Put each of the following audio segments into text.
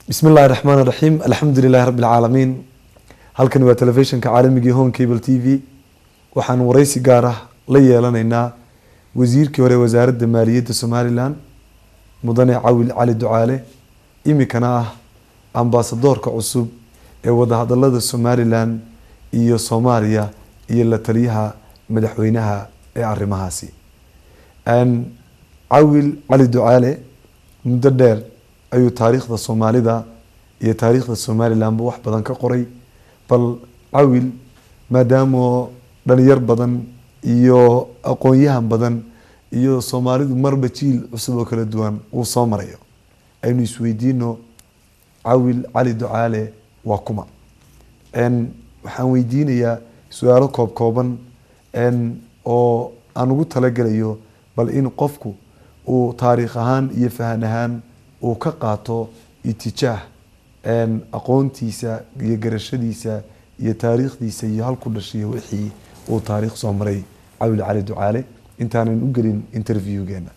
bismi illahi raxmaan raxiim alxamdu lilahi rabbi alcaalamiin halkani waa telefishinka caalamigii home cable t v waxaan wareysi gaar ah la yeelanaynaa wasiirkii hore wasaaradda maaliyadda somalilan mudane cawil cali ducaale imikana ah ambaasadoorka cusub ee wadahadalada somalilan iyo soomaaliya iyo la taliyaha madaxweynaha ee arrimahaasi cawil cali ducaale muddo dheer ayuu taariikhda soomaalida iyo taariikhda somalilanba wax badan ka qoray bal cawil maadaamoo dhalinyar badan iyo aqoon-yahan badan iyo soomaalidu marba jiil cusub oo kala duwan uu soo marayo aynu isweydiino cawil cali ducaale waa kuma waxaan weydiinayaa su-aalo koob kooban oo aan ugu talagelayo bal in qofku uu taariikh ahaan iyo fahan ahaan uu ka qaato itijaah aqoontiisa iyo garashadiisa iyo taariikhdiisa iyo halku dhashiyo wixii uu taariikh soo maray cawil cali ducaale intaanan u gelin interviewgeena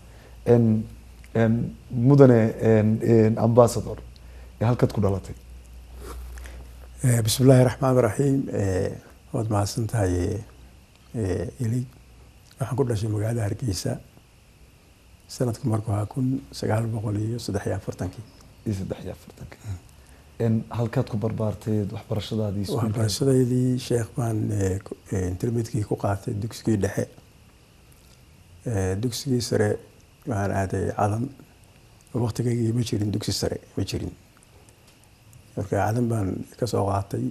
mudane ambassador ee halkaad ku dhalatay bismi illaahi raxmaan raxiim waad mahadsan tahay ilig waxaan ku dhashay magaalada hargeysa sanadku marku ahaa kun sagaal boqol iyo saddex iyo afartankii iyo saddex iyo afartanka halkaad ku barbaarteed waxbarashadaadii waxbarashadeydii sheekh baan intermedkii ku qaatay dugsigii dhexe dugsigii sare waxaan aaday cadan waktigaygii ma jirin dugsi sare ma jirin marka cadan baan kasoo qaatay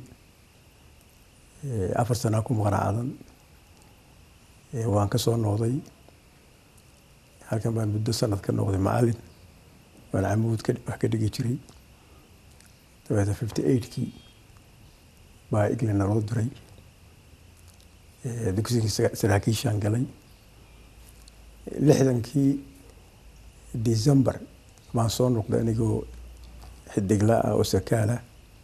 afar sanaa ku maqnaa cadan waan kasoo noqday halkan baan muddo sanad ka noqday macalin waan camuud wax ka dhigi jiray dabeeta fifty eightkii baa england naloo diray dugsigii saraakiishaan galay lixdankii december baan soo noqday anigoo xidigla ah oo sakaalah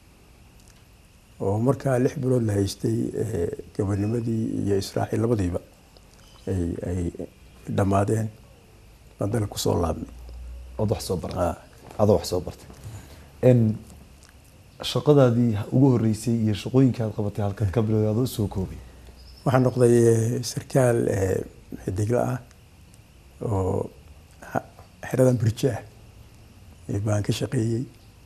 oo markaa lix bilood la haystay gabanimadii iyo israaciil labadiiba ay ay dhammaadeen baan dalka kusoo laabnay ood wax soo bartay adoo wax soo bartay shaqadaadii ugu horeysay iyo shaqooyinka aad qabatay halkaad ka bilowday adoo soo koobay waxaan noqday sarkaal xidigla ah oo xeradan birjaah baan ka shaqeeyey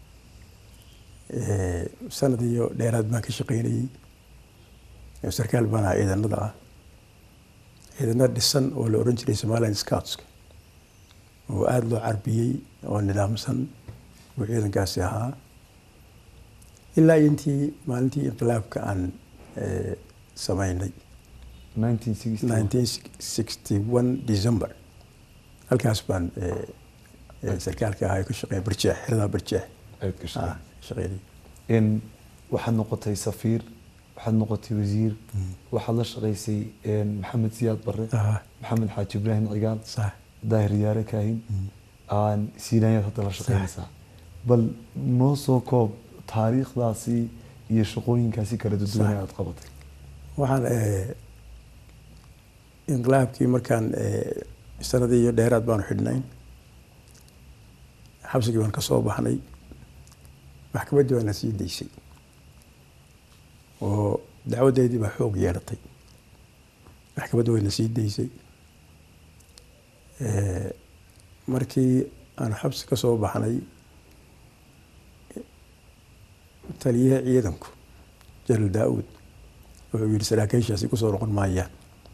sanad iyo dheeraad baan ka shaqeynayey sarkaal baan ahaa ciidanada ah ciidana dhisan oo la oran jiray somaliland scoutska oo aada loo carbiyey oo nidaamsan buu ciidankaasi ahaa ilaa intii maalintii inqilaabka aan sameynay nineteen sixty one december halkaas baan sarkaalka ahaa ka shaqeeya barjeex xerada barjeex shaqeynay waxaad noqotay safiir waxaad noqotay wasiir waxaad la shaqeysay maxamed siyaad bare maxamed xaaji ibraahim cigaal daahir yaare kaahin siinayaad hadda la shaqeynaysaa bal noo soo koob taariikhdaasi iyo shaqooyinkaasi kala duduwan aad qabatay waxaan inqilaabkii markaan sanadii iyo dheeraad baanu xidhnayn xabsigii baan kasoo baxnay maxkamaddii baa na sii daysay oo dacwadeydii baa xoog yeelatay maxkamadda way na sii daysay markii aan xabsi ka soo baxnay taliyaha ciidanku jenaraal daa-uud wuxuu yihi saraakiishaasi kusoo noqon maayaan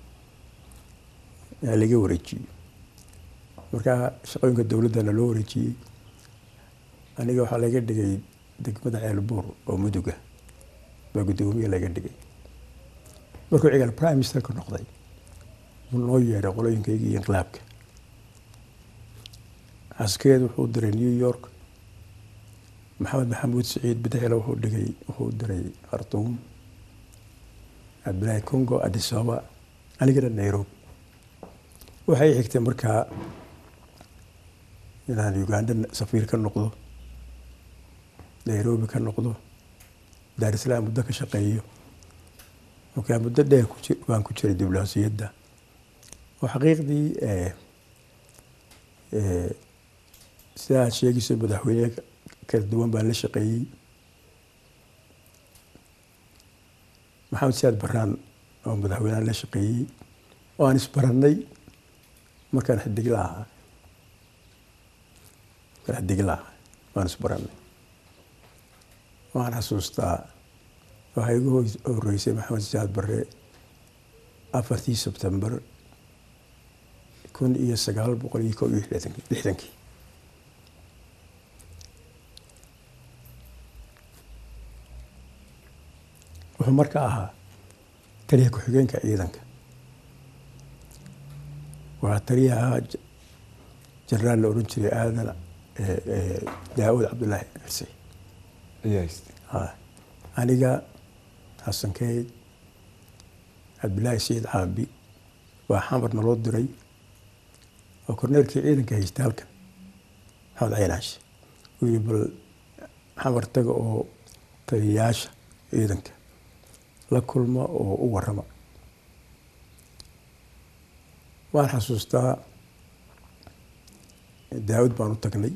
yaa laga wareejiyey markaa shaqooyinka dowladdana loo wareejiyey aniga waxaa laga dhigay degmada ceelbuur oo muduga baa guddoomiye laga dhigay markuu cigaal prime ministerka noqday wuu noo yeedhay qolooyinkaygii inqilaabka caskeed wuxuu diray new york maxamed maxamuud saciid bidexle wuxuu dhigay wuxuu diray khartuum cabdillaahi congo adisababa anigana nairobi waxay xigtay markaa inaan uganda safiir ka noqdo nairobi ka noqdo daar islaam muddo ka shaqeeyo markaa muddo dheer baan ku jiray diblomaasiyadda oo xaqiiqdii sida aad sheegayso madaxweyne kala duwan baan la shaqeeyey maxamed siyaad baraan oo madaxweyneha la shaqeeyey oo aan isbarannay markaan xidigla ahaa markaan xidigla ahaa waan isbarannay waan xasuustaa waxaa igu horeysay maxamed siyaad barre afartii sebtembar kun iyo sagaal boqol iyo kow iyo lixdankii wuxuu marka ahaa taliya ku-xigeenka ciidanka waa taliyaha jenaraal la odhan jiray aadan daawud cabdullaahi xuse aniga xasan keyd cabdillaahi sayid caabi waa xamar naloo diray oo korneelkii ciidanka haystay halkan maxamed caynaash uu yihi bal xamar taga oo taliyayaasha ciidanka la kulma oo u warama waan xasuustaa daawud baan u tagnay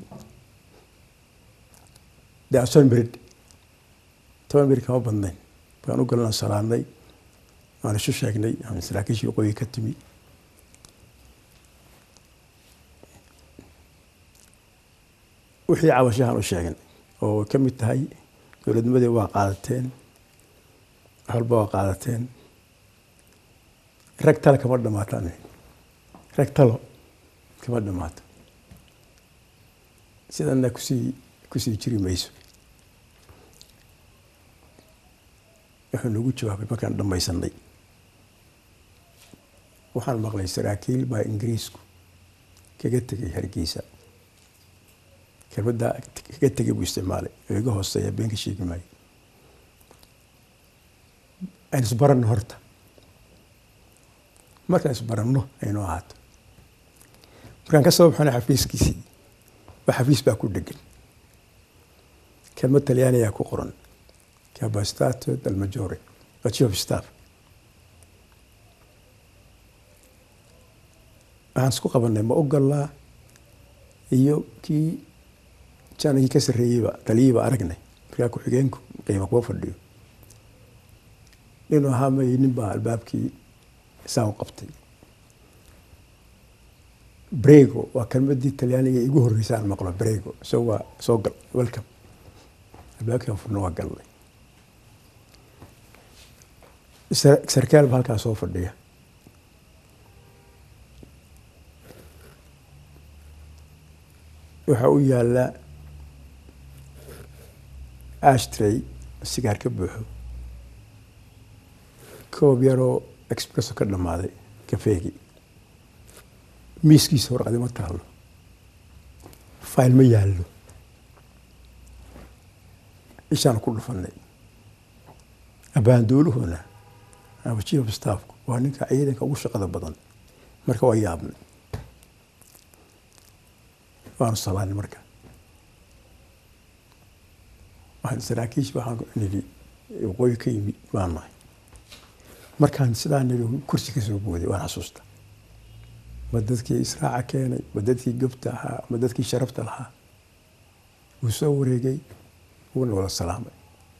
dason berid toban beri kama badnayn baan u galana salaadnay waan isu sheegnay saraakiishii waqooyi ka timi wixii cabashahan u sheegan oo ka mid tahay dowladnimadii waa qaadateen waxwalba waa qaadateen rag tale kama dhamaataan rag talo kama dhamaato sidana kusii kusii jiri mayso wuxuu nagu jawaabay markaan dhamaysanay waxaan maqlay saraakiil baa ingiriisku kaga tegay hargeysa kelmaddaa kaga tegay buu isticmaalay oo iga hooseeya beenka sheegi maayo aynu isbaranno horta markaan isbaranno aynu ahaato markaan ka soo baxana xafiiskiisii ba xafiis baa ku dhegan kelmad talyaaniyaa ku qoran capastato del majore waa chief of staff waxaan isku qabanay ma ogolaa iyo kii janagii ka sarreeyeyba taliyiiba aragnay markaa ku-xigeenku qiima kuwa fadhiyo inuu ahaa may nin baa albaabkii saa u qabtay brego waa kelmadii talyaaniga igu horreysa aan maqlo brego so waa soo gal welcome albaabkiian furno waa galnay sarkaal ba halkaa soo fadhiya waxaa u yaala ashtray sigaar ka buuxo koob yaroo expresso ka dhammaaday kafeegii miiskiisa warqadi ma taalo fayl ma yaallo ishaan ku dhufanay abaanduuluhuna ama chief of staffku waa ninka ciidanka ugu shaqada badan marka waa yaabnay waanu salaanay marka waxaan saraakiish waxaan nidhi waqooyi ka yimid baan nahay markaan sidaa nidhi kursi ka soo booday waan xasuusta ma dadkii israaca keenay ma dadkii gobta ahaa ma dadkii sharafta lahaa wuu soo wareegay wuuna wada salaamay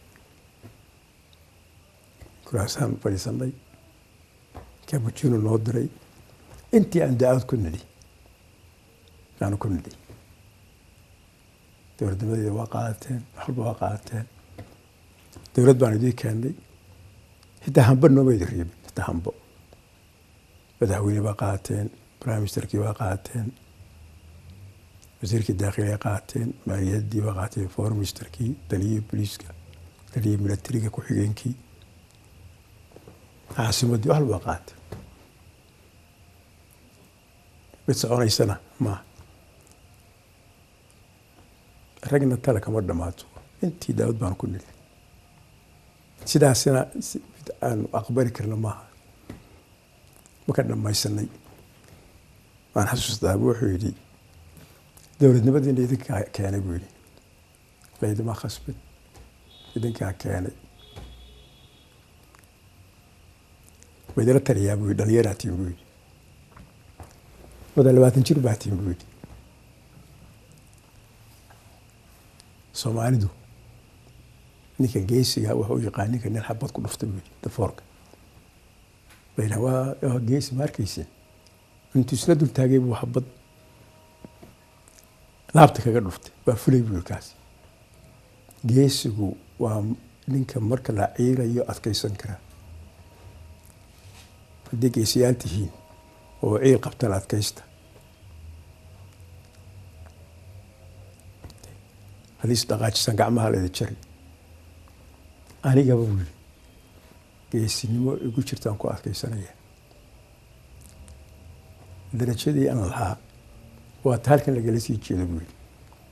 kuraasaan fadhiisanay kabujiino noo diray intii aan da-aad ku nidhi aanu ku nidhi dowladnimadeeda waa qaadateen waxwalba waa qaadateen dowlad baan idii keennay xitaa hambo nooma idi riibin xitaa hambo madaxweyne baa qaateen prime ministerkii waa qaateen wasiirkii daakhilia qaateen maaliyaddii waa qaateen foreign ministerkii taliyihii booliiska taliyihii milatariga ku-xigeenkii caasimaddii wax walba qaatay mid soconaysana maaha ragna tale kama dhammaato intii daawad baan ku nili sidaasina mid aanu aqbali karna maaha maka dhamaysanay waan xasuustaa wuxuu yidhi dowladnimadiina idinkaa keenay buu yidhi laydima khasbin idinkaa keenay waydala taliyaa buu yidhi dhalinyaraa tiin buu yidhi wada labaatan jir baa tiin buu yidhi soomaalidu ninka geesiga wuxuu u yaqaan ninka nin xabad ku dhuftay buu yidhi dafoorka bayna waa waa geesi ma arkaysin intuu isla dul taagay buu xabad laabta kaga dhuftay waa fulay buu yidhi kaas geesigu waa ninka marka la ciirayo adkaysan kara haddii geesiyaal tihiin oo ciil qabtaan adkaysta haddii isdhaqaajisaan gacmaha la idin jari anigaba buu yidhi geesinimo igu jirtaan ku adkaysanaya darajadii aan lahaa waa ta halkan lagala sii jeedo buu yidhi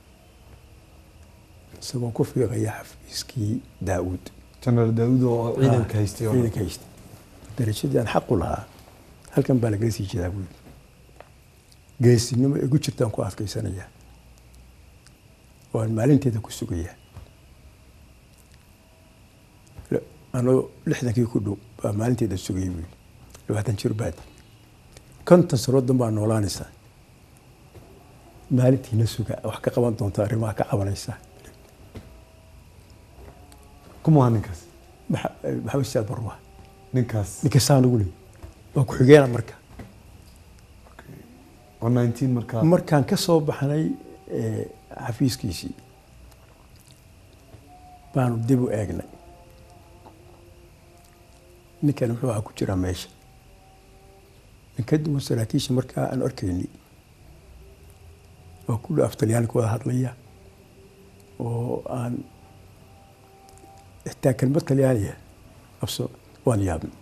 isagoo ku fiiqaya xafiiskii daawuud jenaraal daawud oo ciidanka haystay oo ciidanka haystay darajadii aan xaqu lahaa halkan baa lagala sii jeedaa buu yidhi geesinimo igu jirtaan ku adkaysanaya waan maalinteeda ku sugayaa anoo lixdankii ku dhow baa maalinteeda sugayay buu yidhi labaatan jir baadi konton sanooddan baa noolaanaysaa maalintiina suga wax ka qaban doonta arrimaha ka cabanaysaa kuma ninkaas Maxa- maxamed siyaad barwa ninkaas ninka saan ugu leeyay waa ku-xigeena marka oo 19 markaa markaan ka soo baxnay eh, xafiiskiisii baanu dib u eegnay ninkan muxuu ahaa ku jiraa meesha nin ka duwan saraakiisha markaa aan arkayni oo kulli af talyaaniga wada hadlaya oo aan xitaa kelmad talyaaniya abso waan yaabnay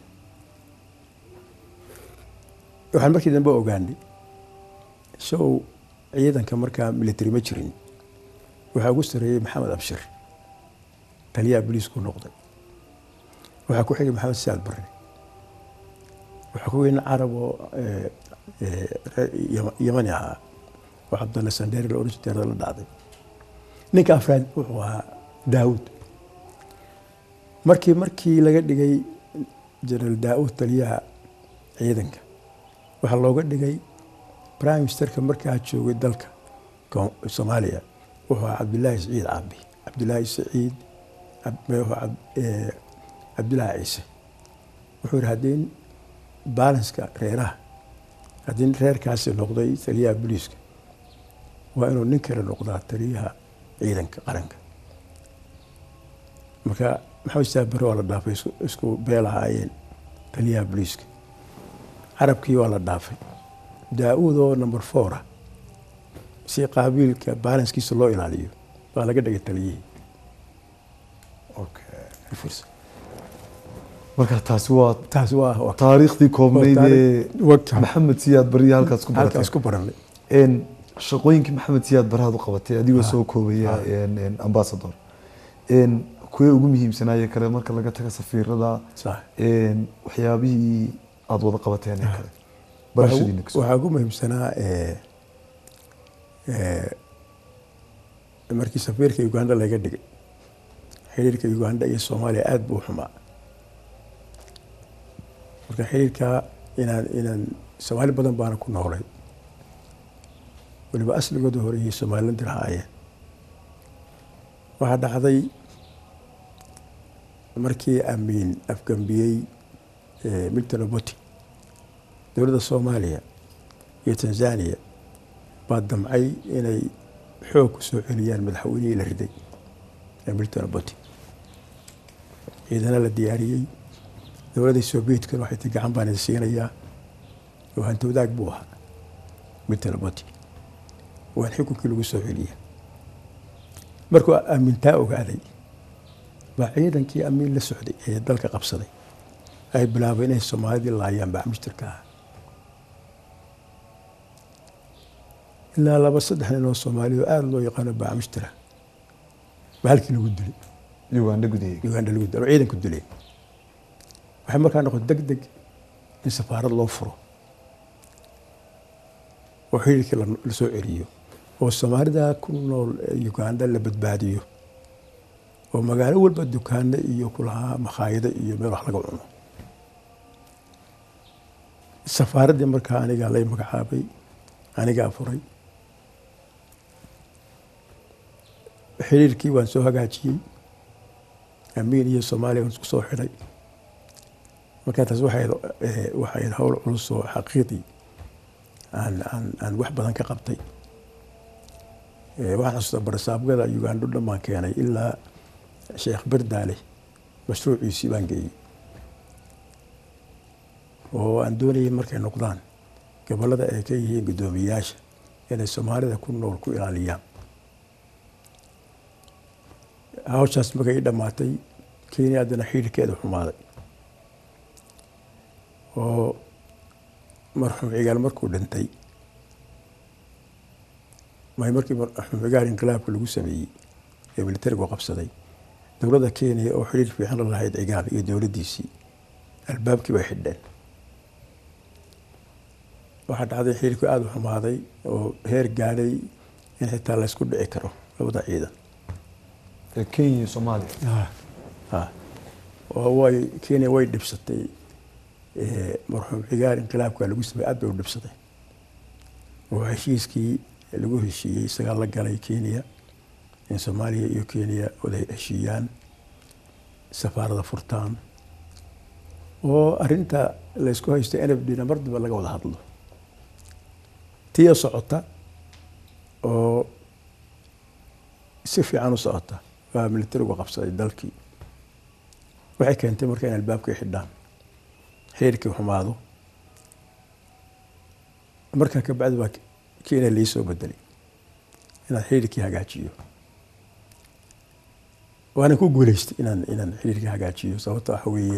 waxaan markii dambe ogaanay show ciidanka markaa military ma jirin waxaa ugu sareeyey maxamed abshir taliyaha booliisku noqday waxaa ku xigay maxamed saad barre waxaa ku weyn carab oo eh, eh, reer Yama- yamani ahaa oo cabdalla sandheeri la oran jiray la dhacday ninka afraad wuxuu ahaa daawud markii markii laga dhigay jenaraal daawud taliyaha ciidanka waxaa looga dhigay prime ministerka markaa joogay dalka Ko- soomaaliya wuxuu ahaa cabdilaahi siciid caabi cabdilaahi siciid Cab- wuxuu cab- eh, cabdilaahi ciise wuxuu yihi haddii balanska reeraha haddii reerkaasi noqday taliyaha booliiska waa inuu nin kale noqdaa taliyaha ciidanka qaranka marka maxamed saabare waa la dhaafay isku- isku beel ahaayeen taliyaha booliiska carabkii waa la dhaafay daa-uud oo number four ah si qaabiilka balanskiisa loo ilaaliyo baa laga dhigay taliyihii okay u fiirso. marka taasi waa taasi waa waa- taariikhdii koobnayd waa ee taariikh- wagta maxamed siyaad bariya halkaas ku halkaas baratay ku baranay een shaqooyinkii maxamed siyaad barahaad u qabatay adigoo Ah. soo koobaya Ah. een een ambassador een kuwee ugu muhiimsanaaye kale marka laga taga safiirada sax een waxyaabihii aada wada qabateen ee kale barashadiina kasoo waxaa ugu muhiimsanaa eh, eh, markii safiirka uganda laga dhigay xiriirka uganda iyo soomaaliya aada buu u xumaa marka xiriirka inaan inaan soomaali badan baana ku noolay weliba asligooda horeeyay somaliland lahaayeen waxaa dhacday markii amiin afgambiyey eh, milton oboti dowladda soomaaliya iyo tanzania baa damcay inay xoog ku soo celiyaan madaxweynihii la riday ee milton oboti ciidana la diyaariyey dowladda soobiyetkan waxay ti gacan baan idin siinayaa oo hanti wadaag buu ahaa milton oboti waan xukunkii lagu soo celiya markuu aamintaa ogaaday baa ciidankii amiin la socday ee dalka qabsaday ay bilaabeen inay soomaalidii laayaan bacmishtirka ah ilaa laba saddex nin oo soomaaliya oo aada loo yaqaano bacmishtira baa halkii lagu dilay uganda gudaheega uganda lagu dilay oo ciidanku dileen waxay markaa noqotay deg deg in safaarad loo furo oo xiriirkii la- la soo celiyo oo soomaalida ku nool ee uganda la badbaadiyo oo magaalo walba dukaano iyo kulahaa makhaayado iyo meel wax laga cuno safaaraddii markaa anigaa lay magacaabay anigaa furay xiriirkii waan soo hagaajiyey amiin iyo soomaaliya waan isku soo xidhay markaa taas waxay waxay hawl culus oo xaqiiqdii aan aan aan wax badan ka qabtay waxaan xasuustaa barasaabgada ugandho dhan baan keenay ilaa sheekh berdaale mashruuciisii baan geeyey oo aan doonayay markay noqdaan gobollada ay ka yihiin guddoomiyayaasha inay soomaalida ku nool ku ilaaliyaan hawshaas markay ii dhammaatay kenya haddana xidhiirkeeda xumaaday oo marxuum cigaal markuu dhintay may markii marxuum cigaal inqilaabka lagu sameeyey ee militarigu qabsaday dowladda kenya oo xidhiir fiican la lahayd cigaal iyo dowladdiisii albaabkii bay xidheen waxaa dhacday xidhiirku aada u xumaaday oo heer gaadhay in xitaa laysku dhici karo labada ciidan kenya iyo soomaaliya oo way kenya way dhibsatay marxuum cigaal inqilaabka lagu sameeyey aad bay u dhibsatay oo heshiiskii lagu heshiiyey isagaa la galay kenya in soomaaliya iyo kenya wada heshiiyaan safaarada furtaan oo arinta laysku haysto n f d na mar damba laga wada hadlo tiya socota oo si fiican u socota waa militarigu qabsaday dalkii waxay keentay marka in albaabkay xidhaan xiriirkii xumaado markaa ka bacdi baa kenya lii soo bedelay inaan xiriirkii hagaajiyo waana ku guuleystay inaan inaan xiriirkii hagaajiyo sababta waxa weeye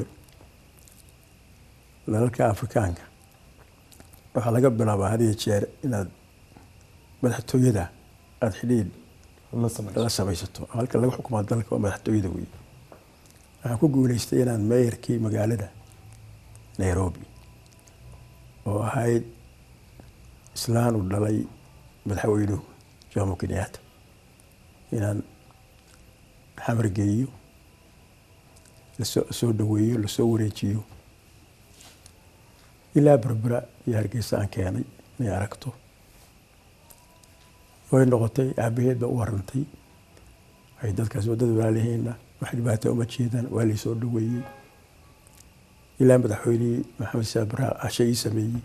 dalalka afrikaanka waxaa laga bilaabaa had iyo jeer inaad madaxtooyada aada xidhiir la samaysato halka laga xukumaa dalka waa madaxtooyada wey waxaan ku guuleystay inaan meeyarkii magaalada nairobi oo ahayd islaan uu dhalay madaxweynuhu jomo kenyatta inaan xamar geeyo lasoo soo dhaweeyo lasoo wareejiyo ilaa berbera iyo hargeysa aan keenay inay aragto way noqotay aabaheed baa u warantay waxay dadkaas waddada walaalihiina wax dhibaata uma jeedaan waa laysoo dhaweeyey ilaa madaxweynihii maxamed saabra cashe ii sameeyey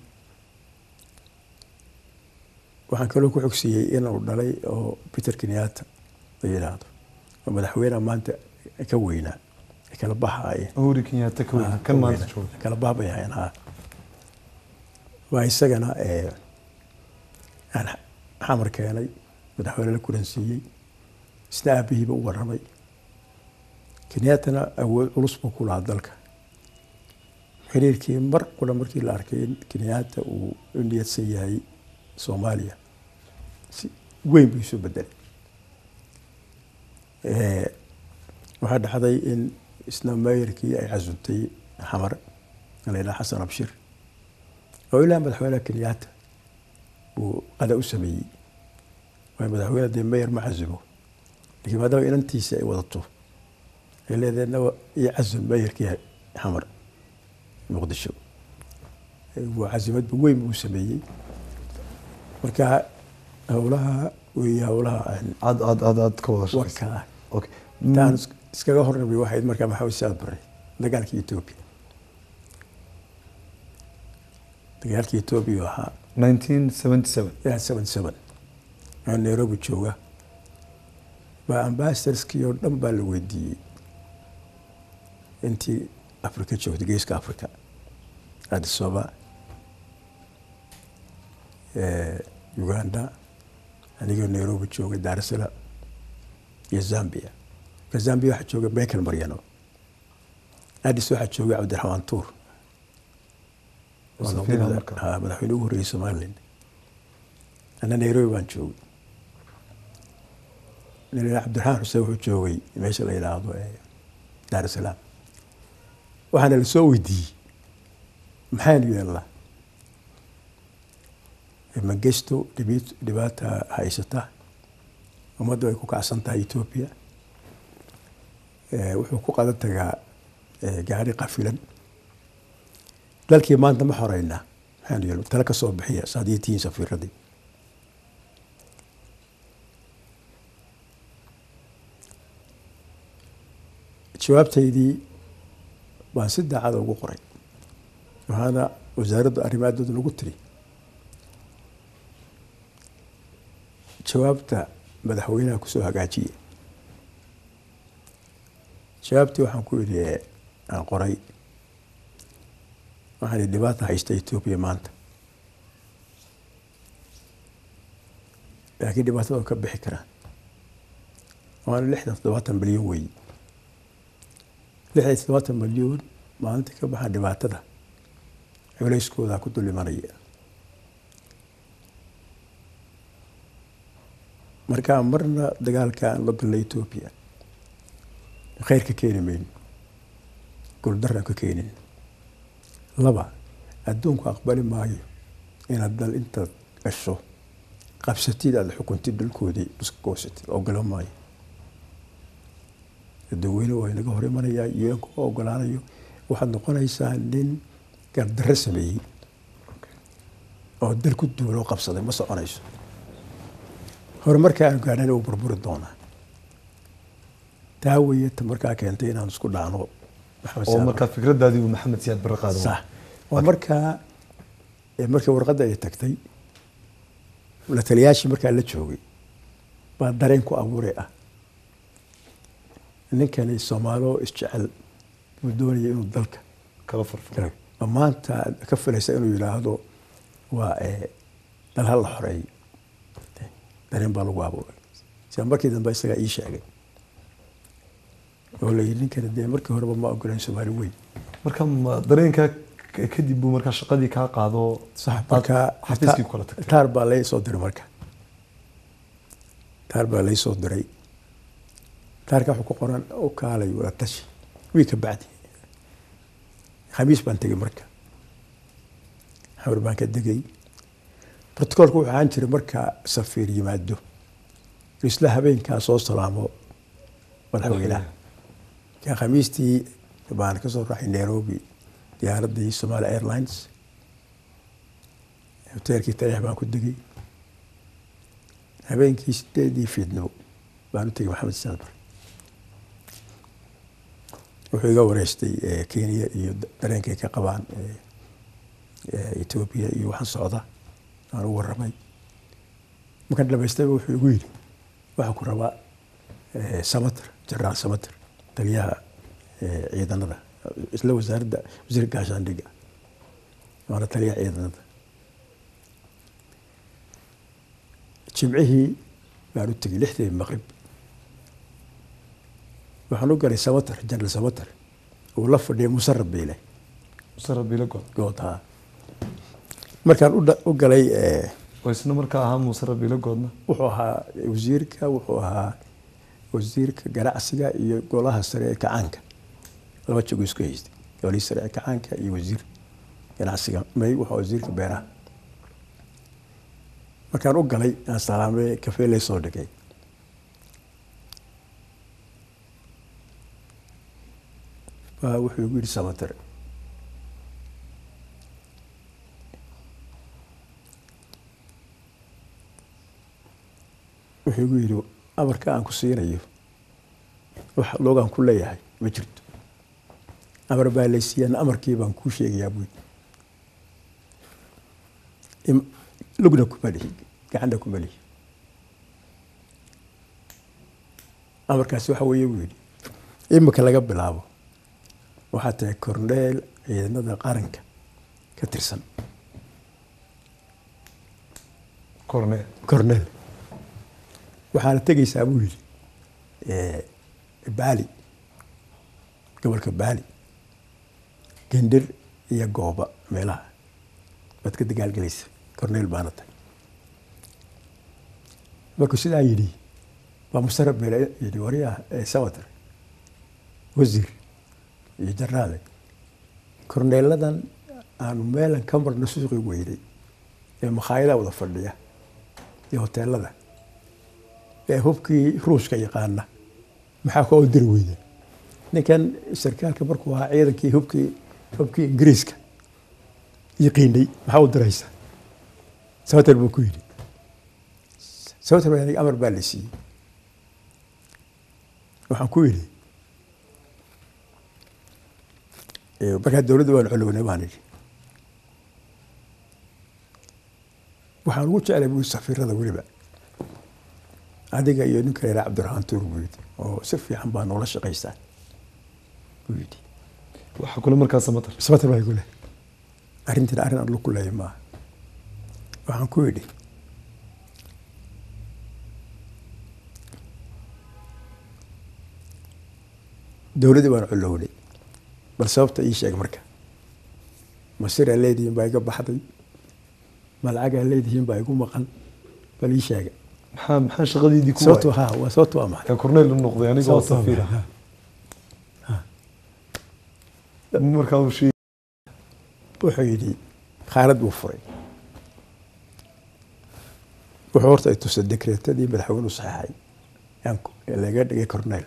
waxaan kaloo ku xogsiiyey inuu dhalay oo peter kenyatta la yidhaahdo oo madaxweyneha maanta ka weynaa kala baxaayeen uhuru kenyatta ka weyn kan maanta jooga kala bax bay ahayn ha waa isagana aan xamar keenay madaxweyne la kulansiiyey isna aabihiiba u warramay kenyattana awood culus buu ku lahaa dalka xiriirkii mar qura markii la arkay in kenyatta uu u niyadsan yahay soomaaliya si weyn buu isu bedelay waxaa dhacday in isna meeyarkii ay casuntay xamar la yidhaha xasan abshir oo ilaa madaxweyneha kenyatta uu qada u sameeyey waayo madaxweyne dee meyer ma casumo lakiin maadaama inantiisa ay wadato ay leedaheedna iyo casum meyerkii xamar muqdisho waa casimadba weyn buu sameeyey marka howlaha weeye howlaha aad aad aad aad ka wada shaqeysa warka okay intaan iskaga hornabay waxayd markaa maxamed saad bare dagaalkii etoobiya dagaalkii etoobiya ahaa 1977 seven seven oo nairobi jooga baa ambassadorskii oo dhan baa la weydiiyey intii africa joogtay geeska africa addis ababa uganda anigoo nairobi joogay dar es salaam iyo zambia marka zambia waxaa joogay michael maryano addis waxaa joogay cabdiraxmaan tuur waa Safiir noqday marka. ha, madaxweyne ugu horreeyey somaliland ana nairobi baan joogay nin la yidhaha cabdiraxmaan xuseen wuxuu joogay meesha la yidhaahdo ee daar es salaam waxaana la soo weydiiyey maxaynu yeelnaa mangesto dhibi- dhibaata haysata ummaddu ay ku kacsan tahay etoobiya Eh, wuxuu ku qadan tagaa eh, gaari qafilan dalkii maanta ma xoreynaa maxaanu yeelna tale ka soo bixiya saad iyo tihiin safiiradii jawaabtaydii baan si daacada ugu qoray waxaana wasaaradda arrimaadooda lagu tiri jawaabta madaxweynaha kusoo hagaajiye jawaabtii waxaan ku idhi aan qoray waxaan idhi dhibaata haysta etoobiya maanta laakiin dhibaatada oo ka bixi karaan waana lixdan toddobaatan milyan weeye lixdan toddobaatan milyan maalintii ka baxaan dhibaatada culeyskooda ku dul imanaya markaa marna dagaalka aan la galna etoobiya khayr ka keeni mayno guuldaraan ka keenin laba adduunku aqbali maayo inaad dal intaad gasho qabsatid aada xukuntid dalkoodii iska goosatid ogolo maayo dadweyne waa inaga hor imanayaa un kuma ogolaanayo waxaad noqonaysaa nin gardarro sameeyey oo dal ku duuloo qabsaday ma soconayso horumarka aanu gaadhana uu burburi doonaa taa weye ta markaa keentay inaan isku dhaano oo markaa fikradaadii uu maxamed siyaad barre qaado sax waa markaa markii warqadda ay tagtay la taliyaashii markaa la joogay baa dareen ku abuure ah ninkani soomaalo isjecel buu doonaya inuu dalka kala farfaro ma maanta ka filaysa inuu yidhaahdo waa dal ha la xoreeyo dareen baa lagu abuuray sida markii dambe isagaa ii sheegay oo la yidhi ninkani dee markii horeba ma ogolayn soomaali weyn marka ma dareenkaa kadib buu markaa shaqadii kaa qaado sax markaa xafiiskii kula tagtay taar baa lai soo diray marka taar baa lai soo diray taarka wuxuu ku qoran u kaalay wada tashi wii ka bacdi khamiis baan tegey marka xawr baan ka degay brotocoolka wuxuu ahaan jiray marka safiir yimaado isla habeenkaa soo salaamo madaxweynaha ka khamiistii baan kasoo raxay nairobi diyaaraddii somali airlines hoteelkii tariix baan ku degay habeenkii sideedii fiidnimo baan u tegay maxamed siyaad bar wuxuu iga wareystay kenya iyo dareenkay ka qabaan etoobiya iyo waxaan socda aan u waramay markaan dhamaystayba wuxuu igu yidhi waxaa ku rabaa samater jenaraal samater taliyaha ciidanada isla wasaaradda wasiirka gaashaandhiga waana taliyaha ciidanada jimcihii baan u tegay lixdii maqrib waxaan u galay samater jenaraal samater uu la fadhiyay musarab beyle musarab beyle good good ha markaan u galay oo isna markaa ahaa musarab beyle goodna wuxuu ahaa wasiirka wuxuu ahaa wasiirka ganacsiga iyo golaha sare ee kacaanka laba jago isku haystay golihii sare ee kacaanka iyo wasiir ganacsiga may wuxuu wasiirka beeraha markaan u galay aan salaamay kafee lay soo dhigay baa wuxuu igu yidhi samater wuxuu igu yidhi amarka aan ku siinayo wax loogaan ku leeyahay ma jirto amar baa laysiiyaan amarkii baan kuu sheegayaa buy lugna kuma lihi gacanna kuma lihi amarkaasi waxa weeye buu yidhi imika laga bilaabo waxaa tahay korneel ciidamada qaranka ka tirsan corneel corneel waxaana tegaysaa buu yidhi baali gobolka baali gendir iyo gooba meelaha baad ka dagaalgelaysa corneel baana tahay markuu sidaa yidhi baa musarab beel yidhi wariyaha samater wasiir iyo jaraale korneeladan aanu meelan ka marno suuqi weynay ee makhaayadaha wada fadhiya iyo hoteelada ee hubkii ruushka yaqaana maxaa koo diri weyda ninkan sarkaalka markuu ahaa ciidankii hubkii hubkii ingiriiska yaqiinay maxaa u diraysa sabater buu ku yidhi sabater baa amar baa la siiyey waxaan ku yidhi Eh, markaa dowladda waan colownay baan idhi waxaan ugu jeclay buu safiirada weliba adiga iyo ninka yaraa cabdiraxmaan tuur buu yidhi oo si fiican baa noola shaqaystaan buu yidhi waxaa kule markaa samatar sabata baa igu leh arrintina arrin aan ku leeyahay maaha waxaan ku yidhi dowladdii baan colownay bal sababta ii sheeg marka masiraa leedihiin baa iga baxday ma lacagaa leedihiin baa igu maqan bal ii sheega maxaa maxaa shaqadiidii ku sababtu waayay ha waa sababtu waa maxay yaa korneyl u noqday aniga oo Sababtu waa safiir maxay? ah markaa uu sheegay wuxuu yidhi khaalad buu furay wuxuu horta ay tusay dekreetadii madaxweynuhu saxeexay yaan ku- ee laga dhigay corneyl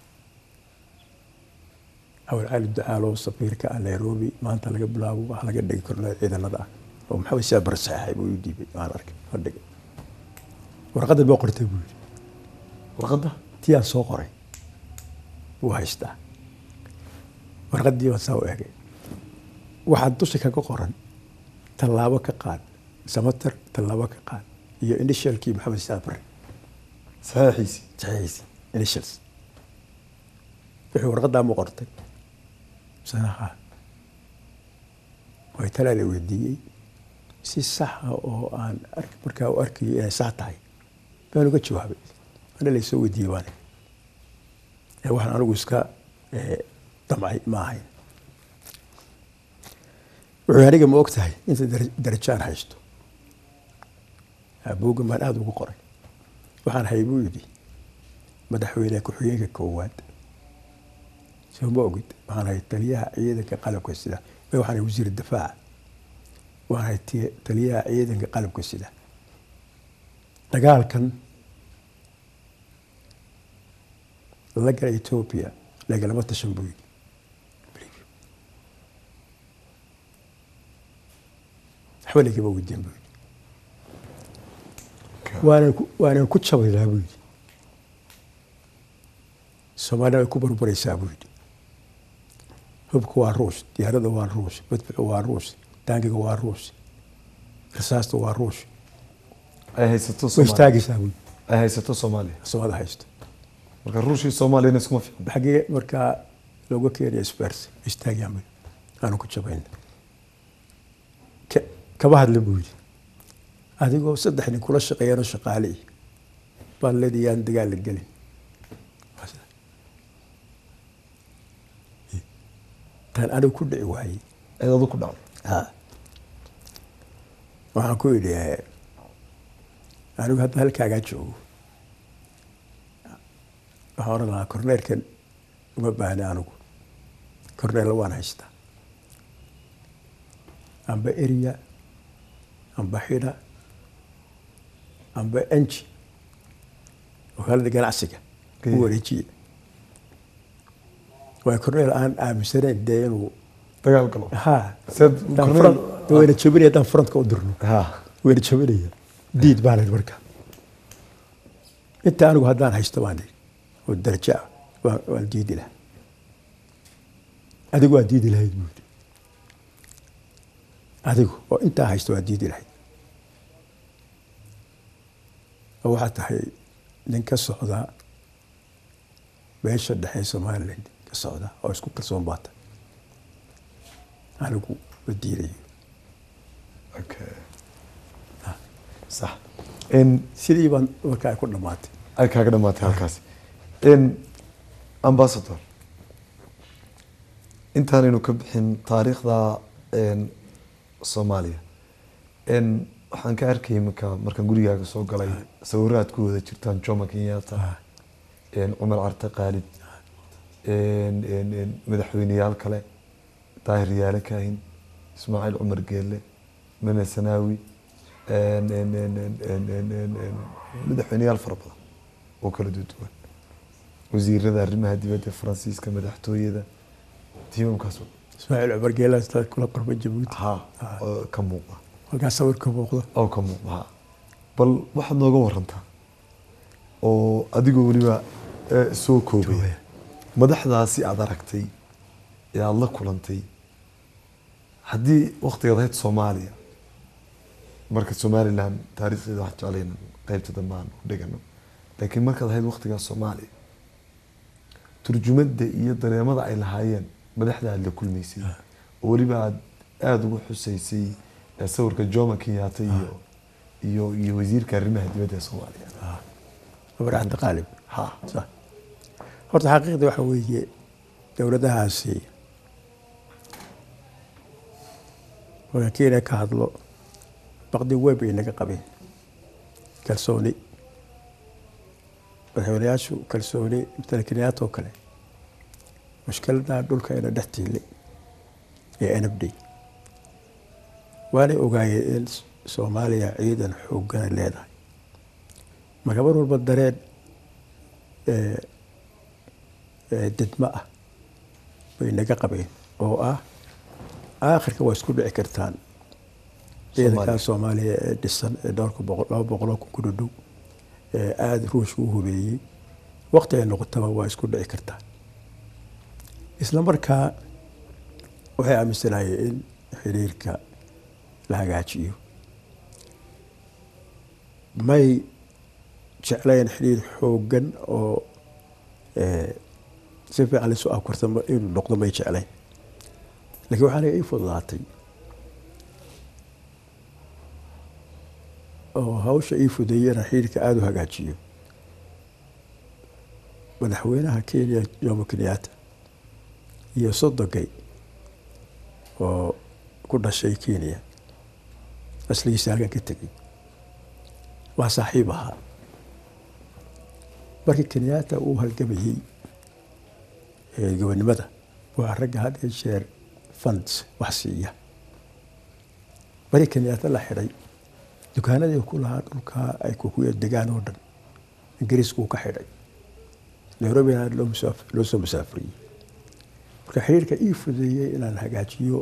awal cali ducaalo safiirka ah nairobi maanta laga bilaabo waxaa laga dhigay corneyl ciidanada ah oo maxamed siyaad bar saxeexay buu ii dhiibay waan arkay la dhigay warqadda boo qortay buu yidhi warqadda tii aan soo qoray wuu haystaa warqaddii baan saa u egay waxaa dusha kaga qoran tallaabo ka qaad samater tallaabo ka qaad iyo initialkii maxamed siyaad bare saxiixiisii saxiixiisi initials wixii warqaddaa mu qortay sanaha way talaa la weydiiyey si saxa oo aan ark- markaa u arkayo inay sax tahay baan uga jawaabay ana laysoo weydiiyey baan ee waxaan anigu iska eh, damcay ma ahayn wuxuu aniga ma og tahay inta dara- darajaan haysto buuggan baan aada ugu qoray waxaan hay buu yidhi madaxweyne ku-xigeenka koowaad soo ma ogid waxaan hay taliyaha ciidanka qalabka sida may waxaan hay wasiir difaaca waxaan hay ti- taliyaha ciidanka qalabka sida dagaalkan la gala etoobiya lagalama tashan buu yidhi waxba lagama weydiin buu yidhi waanan ku waanan ku jabaynaa buu yidhi soomaalida way ku barbaraysaa buu yidhi hubka waa ruush diyaarada waa ruush madfuca waa ruush taangiga waa ruush rasaasta waa ruush ay haysato way soomaaliya istaagaysaa buu yidhi ay haysato soomaaliya soomaalida haysto marka ruushii soomaaliyana iskuma fiicna xagee markaa looga keenaya spers istaagayaan buu yidhi aanu ku jabayna Ka- kaba hadla buu yidhi adigoo saddex nin kula shaqeeyanoo shaqaale ih baad leedii yaan dagaal la gelin tan anigu ku dhici waayey eed adu ku dhacdo ha waxaan ku yidhi eh, anigu hadda halkaagaa joogo waxaan odhan lahaa korneelkan uma baahni anigu korneella waan haystaa amba eriya amba xidha amba enji wakaalada ganacsiga u wareejiya waa korneel aan aaminsanayn dee inuu dagaal galo ha Seed haddaan Corneel- front- wayna jabinaya haddaan frontka u dirno ha wayna jabinaya diid baan idhi marka inta anigu haddaan haysto baan idhi oo darajo ah waan waan diidi lahaa adigu waa diidi lahayd buu yidhi adigu oo intaa haysto waa diidi lahayd oo waxaa tahay nin ka socda meesha dhexe somaliland ka socda oo isku kalsoon baa tahay anigu ma diidayo okay sax in sidii baan markaa ay ku dhammaatay ay kaaga dhamaatay halkaasi in ambassador intaanaynu ka bixin taariikhda een, soomaaliya n waxaan ka arkay iminka markaan gurigaaga soo galay sawiro aad ku wada jirtaan jomo kenyatta een, cumar carte khaalid een, een, een, madaxweyneyaal kale daahir yaale kaahin ismaaciil cumar geelle mene sanaawi een, een, een, een, een, een, een, een, madaxweyneyaal fara badan oo kala duwan wasiirada arrimaha dibadda faransiiska madaxtooyada tiimamkaas oo- ismaaciil cumar geelaas dad kula qorma jabuuti ha oo ka muuqda halkaas sawir ka muuqda oo ka muuqda ha bal waxaad nooga warantaa oo adigoo weliba eh, soo koobaya Koobaya. madaxdaasi aad aragtay ee aada la kulantay haddii waktigaad ahayd soomaaliya marka somaliland taariikhdeeda wax jeclayna qeybta dambe aan u dhigano laakiin markaad ahayd waktigaa soomaaliya turjumada iyo dareemada ay lahaayeen madaxda aada la kulmaysay oo weliba aad aada ugu xusaysay ee sawirka jomo kenyatta iyo iyo iyo wasiirka arrimaha dibadda ee soomaaliya cumar cabdi qaalib ha sax horta xaqiiqda waxa weeye dowladahaasi markaan kenya ka hadlo baqdi weyn bay naga qabeen kalsooni madaxweynayaashu kalsooni matala kenyaata oo kale mushkiladaha dhulka ina dhex tiile ee n f d waanay ogaayeen in soomaaliya ciidan xoogana leedahay marka mar walba dareen didmo ah bay naga qabeen oo ah aakhirka waa isku dhici kartaan ciidankaa soomaaliya ee dhisan ee dhowrka boqol laba boqoloo kun ku dhadhow ee aada ruushka u hubeeyey waqti ay noqotaba waa isku dhici kartaa isla markaa waxay aaminsanaayeen in xiriirka la hagaajiyo may jeclayn xiriir xooggan oo si fiican lisu afkarta inuu noqdo may jeclayn lakiin waxaana ii fududaatay oo hawsha ii fudeeyey inaan xiriirka aada u hagaajiyo madaxweynaha kenya jomo kenyatta iyo sodogay oo ku dhashay kenya asligiisa halkan ka tegey waa saaxiib ahaa markii kenyatta uu halgamayey gobonimada waa ragga had iyo jeer funds wax siiya markii kenyatta la xidhay dukaanadii ku lahaa dhulkaa ay kukuya degaan oo dhan ingiriiskuu ka xidhay nairobina loo soo musaafuriyey marka xiriirka ii fudeeyey inaan hagaajiyo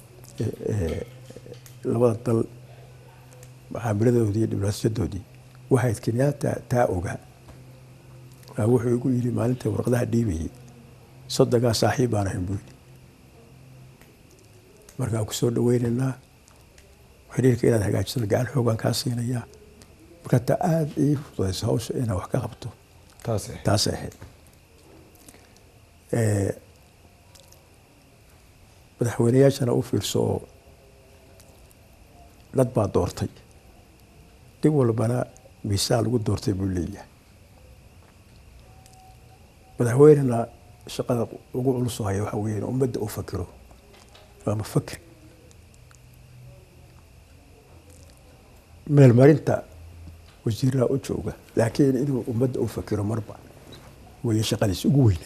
labada dal mucaamiladoodii diblomaasiyadoodii waxayd kenyatta taa ogaa waa wuxuu igu yidhi maalinta warqadaha dhiibayay sodogaa saaxiib baan ahayn buu yidhi markaan ku soo dhaweynaynaa xiriirka inaad hagaajisada gacan xoogaan kaa siinayaa marka taa aada ii fudayso hawsha inaan wax ka qabto taas taasay ahayd madaxweyneyaashana u fiirso oo dad baa doortay dib walbana miisaan lagu doortay buu leeyahay madaxweynena shaqada ugu culus haya waxa weya in ummadda u fakiro waa mufakir meelmarinta wasiiraha u jooga laakiin inuu ummadda u fakiro marba weeye shaqadiis ugu weynay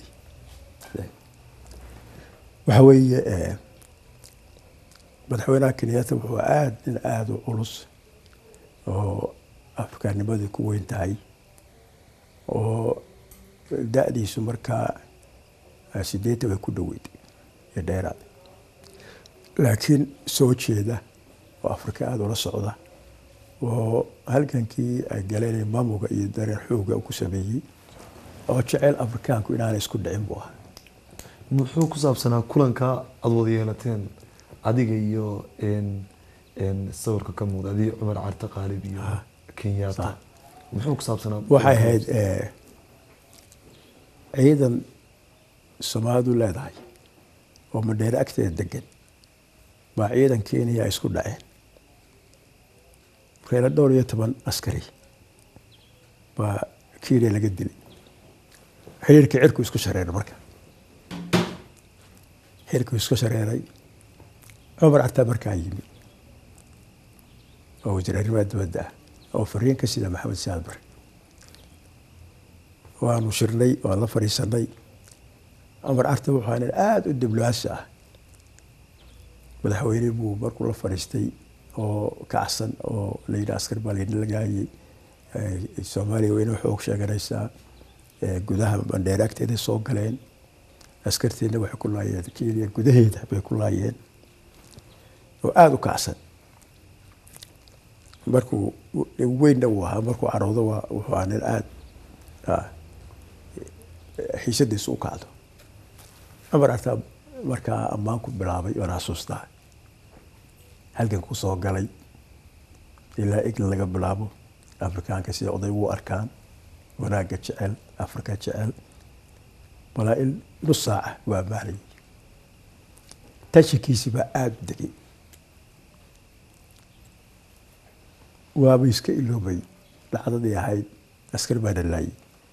waxa weeye madaxweynaha kenyatta wuxuu aada nin aada u culus oo afrikaanimadii ku weyn tahay oo da-diisu markaa sideetan way ku dhoweyd iyo dheeraad laakiin soo jeeda oo afrika aada ula socda oo halgankii ay galeen maamuga iyo dareen xooga ku sameeyey oo jecel afrikaanku inaanay isku dhicin buu ahaa muxuu ku saabsanaa kulanka aada wada yeelateen adiga iyo sawirka ka muuqda adiga cumar carte qaalib iyo kenyatta muxuu ku saabsanaa waxay ahayd ciidan soomaalidu leedahay oo madheere agteeda degan baa ciidan kenya ay isku dhaceen markayna dhowr iyo toban askari baa kenya laga dilay xiriirkii cirku isku shareeray marka xiriirku isku shareeray cumar cartaa markaa yimi oo wasiir arrimaha dibadda ah oo fariin ka sida maxamed saad bare waanu shirnay waan la fadhiisanay cumar carte wuxuu nin aada u diblomaasi ah madaxweyne buu markuu la fadhiistay oo kacsan oo la yidhi askar baa laydin lagaayay soomaaliya weyne xoog sheeganaysaa gudaha bandheere agteeday soo galeen askarteena waxay ku laayeen kenya gudaheeda bay ku laayeen oo aada u kacsan markuu weynna uu ahaa markuu caroodo waa wuxuu ahaa nin aada xiisadiisu u kacdo cumar artaa markaa ammaan ku bilaabay oona xasuustaa halgan ku soo galay ilaa egla laga bilaabo afrikaanka sida oday ugu arkaan wanaagga jecel afrika jecel balaa in nus saaca waa maalayay tashikiisi baa aada u degay waaba iska iloobay dhacdadii ahayd askar baa dhalaayay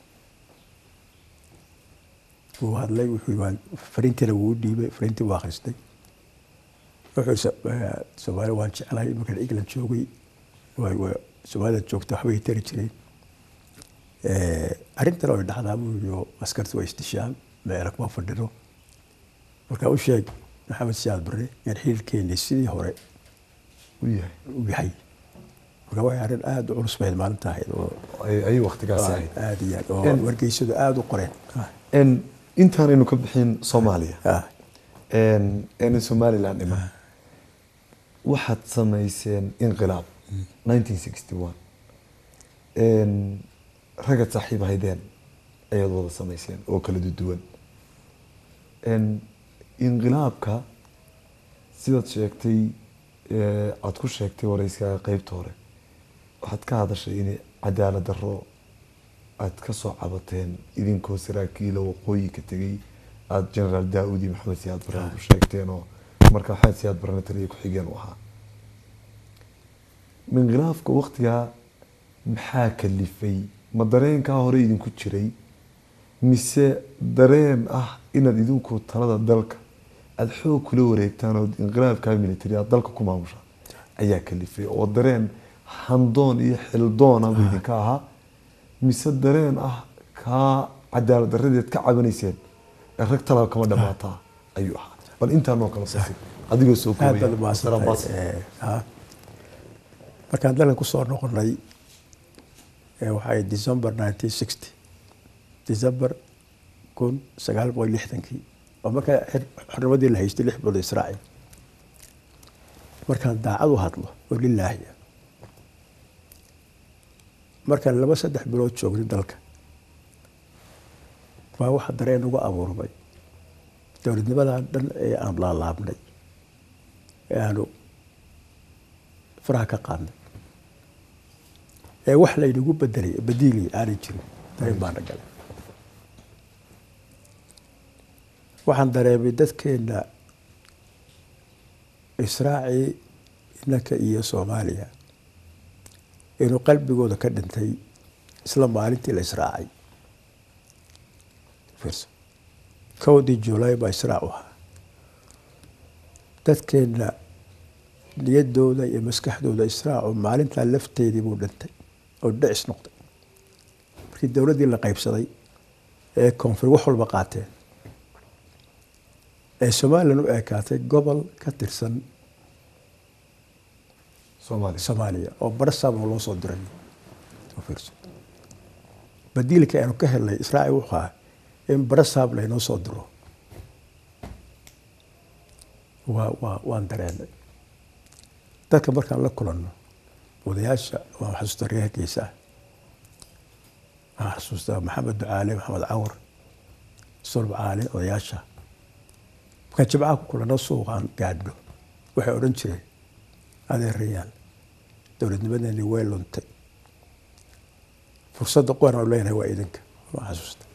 wuu hadlay wuxuu waan fariintiina wuu dhiibay fariintii waa akhristay wuxuu soomaali waan jeclahay markaan england joogay soomaalida joogta waxbay tari jireen arrintan way dhacdaa buu yii oo askarta waa isdishaan meela kuma fadhino markaa u sheeg maxamed siyaad bare yaan xiriirkeeni sidii hore u yahay u yahay marka waxay arrin aada u culus bayd maalinta ahayd oo ay ay waqtigaasi ahayd aada iyo aad oo wargeysadu aada u qoreen En intaanaynu ka bixin soomaaliya Ah, en en somaliland dhiman waxaad samayseen inqilaab 1961 en ragad saaxiib ahaydeen ayaad wada samayseen oo kala duwan en inqilaabka sidaad sheegtay ee, aad ku sheegtay wareyskaaga qeybta hore waxaad ka hadashay in cadaalad darro aad ka soo cabateen idinkoo saraakiila waqooyi ka tegay aada generaal daa-uud iyo maxamed siyaad barre ku sheegteen oo marka maxamed siyaad barrena taliya ku-xigeen u ahaa minqilaafka waqtigaa maxaa kalifay ma dareenkaa hore idinku jiray mise dareen ah inaad idinku talada dalka aada xoog kula wareegtaan oo inqilaabkaa military aad dalka ku maamusha ayaa kalifay oo dareen handoon iyo xildoona bu idinka ahaa mise dareen ah kaa cadaalad daradeed ka cabanayseen ee rag talaba kama dhamaataa ayuu ahaa bal intaanoo kala sasi adigoo soo aad baad koobaya umahadsantahay Eh, ah. markaan dalkan kusoo noqonay eh, waxay december 1960 december kun sagaal boqol lixdankii oo markaa xir- xornimadii la haystay lix bilood israaciil markaan daacad u hadlo oo lilaahi ah markaan laba saddex bilood joognay dalka baa waxa dareen ugu abuurmay dowladnimadan dhan ee aan laalaabnay ee aanu faraha ka qaadnay ee wax laynagu bedelay badiili aanay jirin dareen baana galay waxaan dareemay dadkeena israaci inanka iyo soomaaliya inuu qalbigooda ka dhintay isla maalintii la israacay fiirso kowdii juulay baa israac u ahaa dadkeena niyadooda iyo maskaxdooda israacu maalintaa lafteedii buu dhintay oo dhicis noqday markii dowladdii la qaybsaday ee koonfur wax walba qaateen ee somalilan u ekaatay gobol ka tirsan soomaaliya soomaaliya oo barasaaba loo soo diray oo fiirso badiilka aanu ka helnay israaci wuxuu ahaa in barasaab laynoo soo diro waa waa waan dareenay dadka markaan la kulanno odayaasha waan xasuustaa reer hargeysa ah waxaan xasuustaa maxamed ducaale maxamed cawar sulb caale odayaasha markaan jimcaha ku kulanno suuqaan gaadhno waxay odhan jireen adeerayaal dowladnimadeeni way luntay fursadda qoran oo leenahay waa idinka waa xasuusta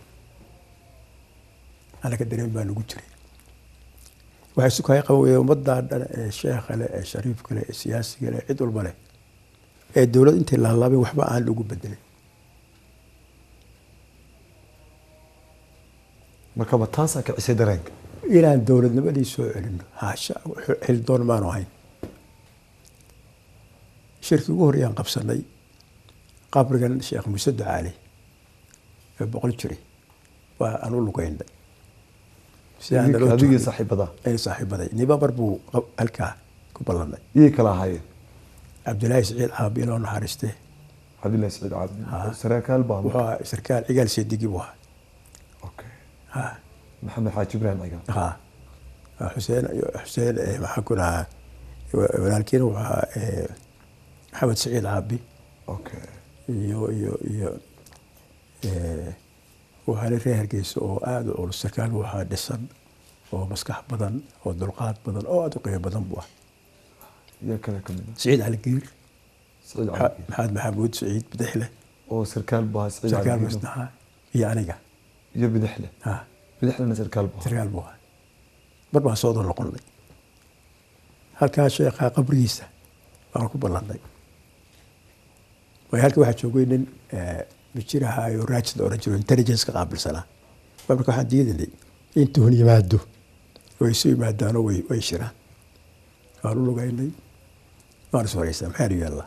anaga dareen baa nagu jiray waxay isu kahay qaban weyeen ummaddaa dhan ee sheekha leh ee shariifka leh ee siyaasiga leh cid walba leh ee dowlad intay laalaabeen waxba aan lagu bedelin markaba taasaa kicisay dareenka inaan dowladnimadii soo celino haasha xildoon maanu ahayn shirkii ugu horreeyaan qabsanay qabrigan sheekh muuse ducaale ee boqol jiri waa aan u lugeynay si aan naloo adigii tukin. saaxiibada ay saaxiibaday nibabar buu qab- halkaa ku ballanay iyay kala ahaayeen cabdilaahi siciid caabi loo naxariistee cabdillahi saciid cabdi Ha. saraakiil baa wuxuu ahaa sarkaal cigaal seedigi buu ahaa okay Ha, maxamed xaaji ibraahim cigaal ha. xuseen xuseen eh, maxaan ku dhahaa wa- walaalkiina wuxuu ahaa eh, maxamed siciid caabi okay iyo iyo iyo eh, waxaa la reer hargeysa oo aada u culus sarkaal buu ahaa dhisan oo maskax badan oo dulqaad badan oo aada u qiimo badan buu ah yaa kale ka mid ah siciid cali giir saciid Maxa- cali maxamed maxamuud siciid bidixle oo sarkaal buu ahaa saciid sarkaal cali masnaha iyo aniga iyo bidixle ha bidixlena sarkaal buu ahaa sarkaal buu ahaa mar baan soo noqonnay halkaa sheekha qabrigiisa baan ku ballannay waayo halka waxaa joogay nin eh, mijir ahaayo raajid la oran jiro intelligence ka qaabilsanaa baa marka waxaan diidanay in tuhun yimaado way isu yimaadaanoo way way shiraan waan u lugaynay waan is wareysaa maxaanu yaallaa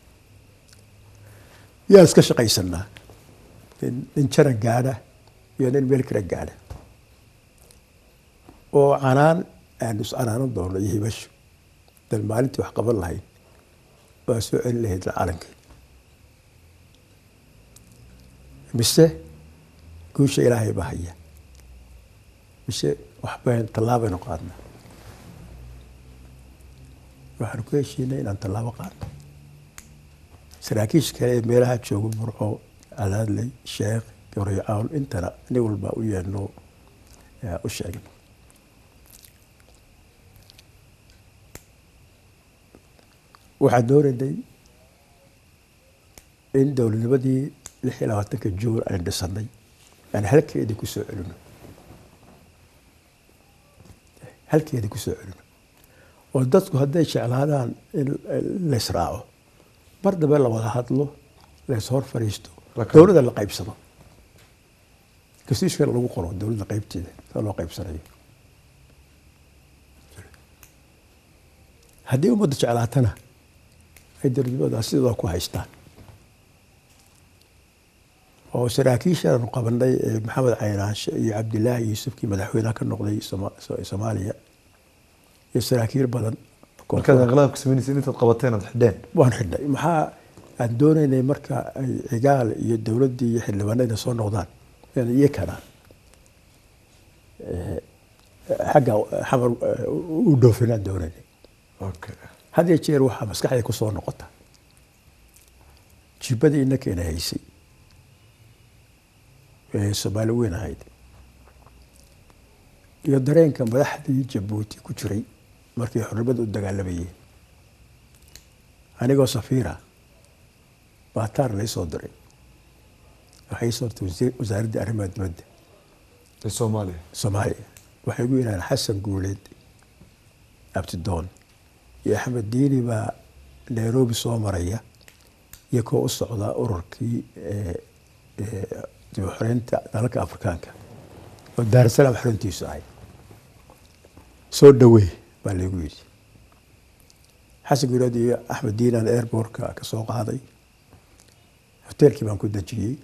yaan iska shaqaysanaa nin nin jaran gaadha iyo nin meel kale gaadha oo canaan aanu is canaanan doono iyo hibasho dan maalintii wax qaban lahayn waa soo celin lahayd calankii mise guusha ilaahay baa haya mise waxbayn tallaabaynu qaadnaa waxaanu ku heshiinay inaan tallaabo qaadno saraakiisha kale ee meelaha jooga burco cadaadley sheekh gabriyacawl intana nin walba u yeedhno eh, u sheegno waxaan doonaynay in dowladnimadii lix iyo labaatanka juun aynu dhisanay aan halkeedii ku soo celino halkeedii ku soo celino oo dadku hadday jeclaadaan in la israaco mar dambe la wada hadlo la is hor fadhiisto La kala- dowladda la qaybsado constitutionka lagu qoro dowladda qaybteeda sida loo qaybsanayo haddii ummadda jeclaatana ay dowladnimadaas sidooda ku haystaan oo saraakiishaanu qabanay ee maxamed caynaanshe iyo cabdilaahi yuusufkii madaxweynaha ka noqday Soma- So- soomaaliya iyo saraakiil badan markaad inqilaabka samaynaysa intaad qabateen aad xidheen waan xidhnay maxaa aan doonaynay marka ay cigaal iyo dowladdii iyo xildhibaanada soo noqdaan in iyo kana eh, xagga xamar eh, u dhoofinaan doonaynay okay had iyo jeer waxaa maskaxda ku soo noqota jibadii inankeena haysay ee soomaali weyn ahayd iyo dareenka madaxdii jabuuti ku jiray markay xornimada u dagaalamayeen anigoo safiira baataar lay soo diray waxay soo dirtay wasiir- wasaaraddii arrimaha dibadda ee soomaaliya soomaaliya waxay ugu yidhahdeen xasan guuleed abtidoon iyo axmed diini baa nairobi soo maraya iyo kuwa u socda ururkii eh, eh, dib u xoreynta dalalka afrikaanka oo daarasalaam xoreyntiisu ahay soo dhawey baa laygu yidhi xasan guuleed iyo axmed diinaan airbortka ka soo qaaday hoteelkii baan ku dejiyey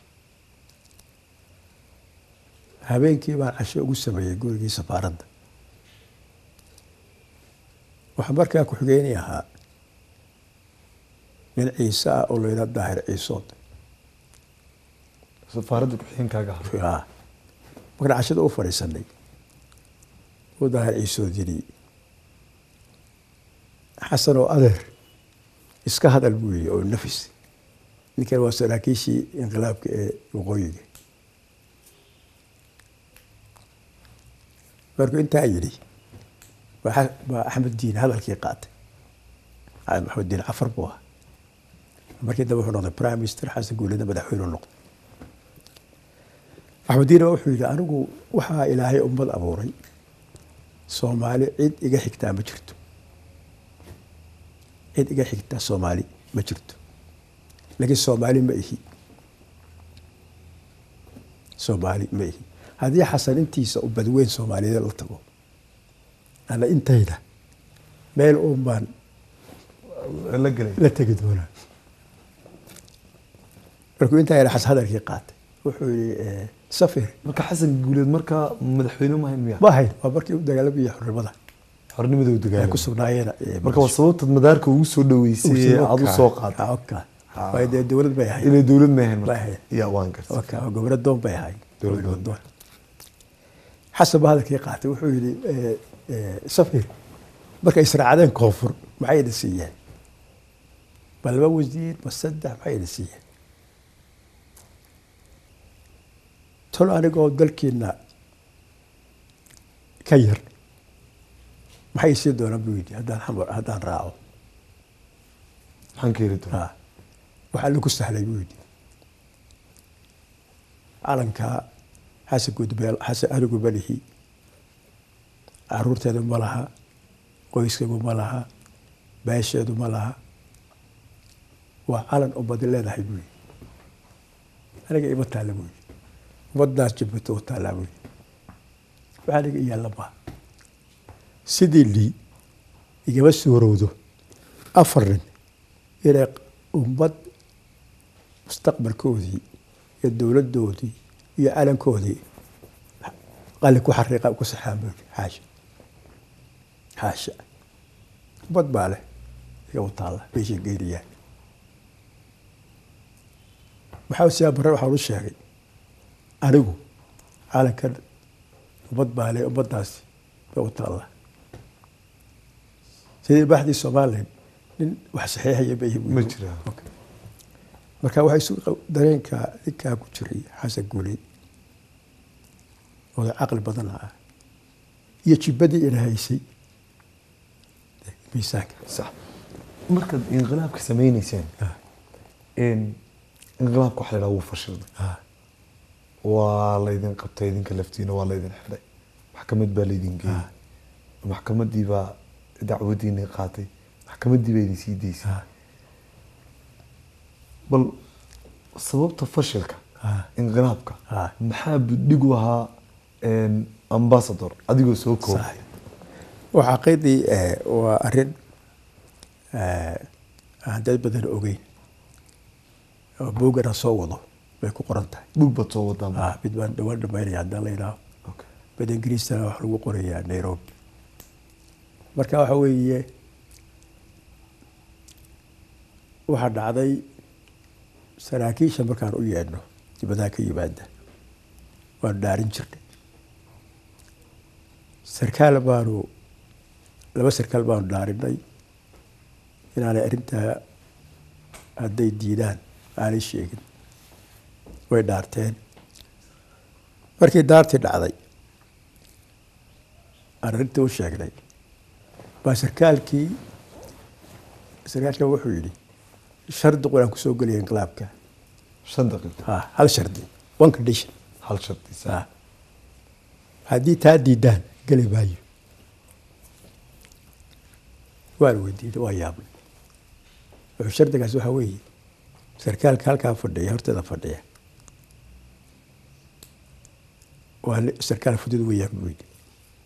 habeenkii baan casho ugu sameeyey gurigii safaaradda waxaa markaa ku-xigeenii ahaa nin ciise ah oo layidhaha daahir ciisood safaaradda ku-xigeenkaaga ahaa Ah. markaan cashada u fadhiisanay uu daahir ciisood yidhi xasan oo adeer iska hadal buu yidhi oo nafis ninkan waa saraakiishii inqilaabka ee waqooyiga markuu intaa yidhi baa xa- baa axmed diin hadalkii qaatay Ah, maxamed diin cafar buu ahaa markii dambe wuxuu noqday prime minister xasan guuleedna madaxweyne noqday axmed diin baa wuxuu yidhi anigu waxaa ilaahay ummad abuuray soomaali cid iga xigtaa ma jirto cid iga xigtaa soomaali ma jirto laakiin soomaali ma ihi soomaali ma ihi haddii xasan intiisa u badweyn soomaaliyeed la tago ana intayda meel uun baan la gelay la tegi doonaa markuu intaa yara xas hadalkii qaatay wuxuu yihi eh, safir marka xasan guuleed markaa madaxweyne ma hayn miya ma ahayn waa markii u dagaalamayay xornimada xornimada u ay ku dagaalamay sugnaayeen eh, marka waa sababtaad madaarka ugu soo dhaweysay ee aad u soo qaatay Oka. waayo dee dowlad bay ahayd inay dowlad ma hayn Ma marka ahayn. ya waan gartay Oka, oo gobolo doon bay ahayd Dowlad Gobolo doon. doon. xasan baa hadalkii qaatay wuxuu yihi eh, eh, safir markay israacdeen koonfur maxay idin siiyeen ma laba wasiir ma saddex maxay idin siiyeen tol anigoo dalkiina ka yar maxay sii doonaan buu yidhi haddaan xamar haddaan raaco maxaan ka heli doonaa ha waxaa lagu sahlay buu yidhi calanka xasan gudbeel xasan anigu ma lihi caruurteedu ma laha qoyskaygu ma laha beesheedu ma laha waa calan ummadi leedahay buu yidhi aniga ima taalla buu yidhi ummadaas jabbato u taallaa buu yidhi waxaa aniga iyaalla maha sidii lii igama suurowdo afar nin inay ummad mustaqbalkoodii iyo dowladdoodii iyo calankoodii qalin ku xariiqa ku saxaan buu yidhi xaasha xaasha ummad baa leh iga u taalla meeshay geynayaan maxaa siyaa barre waxaan u sheegay anigu calankan ummad baa leh ummaddaasi iga u taalla sidii baxdii somalilan nin wax saxiixaya ma ma jiraa marka waxaa isu dareenka ninkaa ku jiray xasan guuley oo caqli badan ah iyo jibbadii ina haysay miisaanka sax markaad inqilaabka sameyneyseen Ah. inqilaabka waxa la yidhaha wuu fashilday Ah, waa laydin qabtay idinka laftiina waa laydin xidhay maxkamad baa laydin geeyey Ah. maxkamadii baa dacwadiinii qaatay maxkamadii baa idin sii deysay ah, bal sababta fashilka ah, inqilaabka Ah. maxaa budhig u ahaa ambasador adigoo soo koob sax. waa xaqiiqdii eh, waa arrin eh, aan dad badan ogeyn oo boogana soo wado bay ku qoran tahay bug baad soo wadaa Ah, mid baan dhawaan dhamaynaya haddaan la yidhaaho Okay. bad ingiriistana wax lagu qorayaa nairobi marka waxa weeye waxaa dhacday saraakiisha markaan u yeedhno dibadaha ka yimaada waanu dhaarin jirnay sarkaal baanu laba sarkaal baanu dhaarinay inaanay arrintaa hadday diidaan aanay sheegin way dhaarteen markii daartii dhacday aan arrintii u sheegnay baa sarkaalkii sarkaalkan wuxuu yidhi shardi quraan kusoo gelaya inqilaabka shan daqiiqo ha hal shardi one condition hal shardiisa ha haddii taa diidaan geli maayo waan weydiinay waa yaabnay wuxuu shardigaas waxaa weeye sarkaalka halkaa fadhiya horteeda fadhiya waa ni- sarkaal fudud weeyaan buu yidhi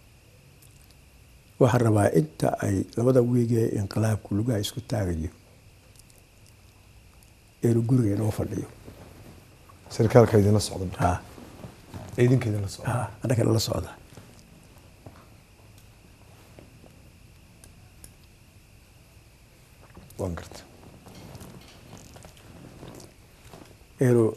waxaan rabaa inta ay labada wiig ee inqilaabku lugaha isku taagayo inuu guriga inoo fadhiyo sarkaalka idinla socda marka. ha ee idinka idinla socda ha annaga nala socda waan garta inuu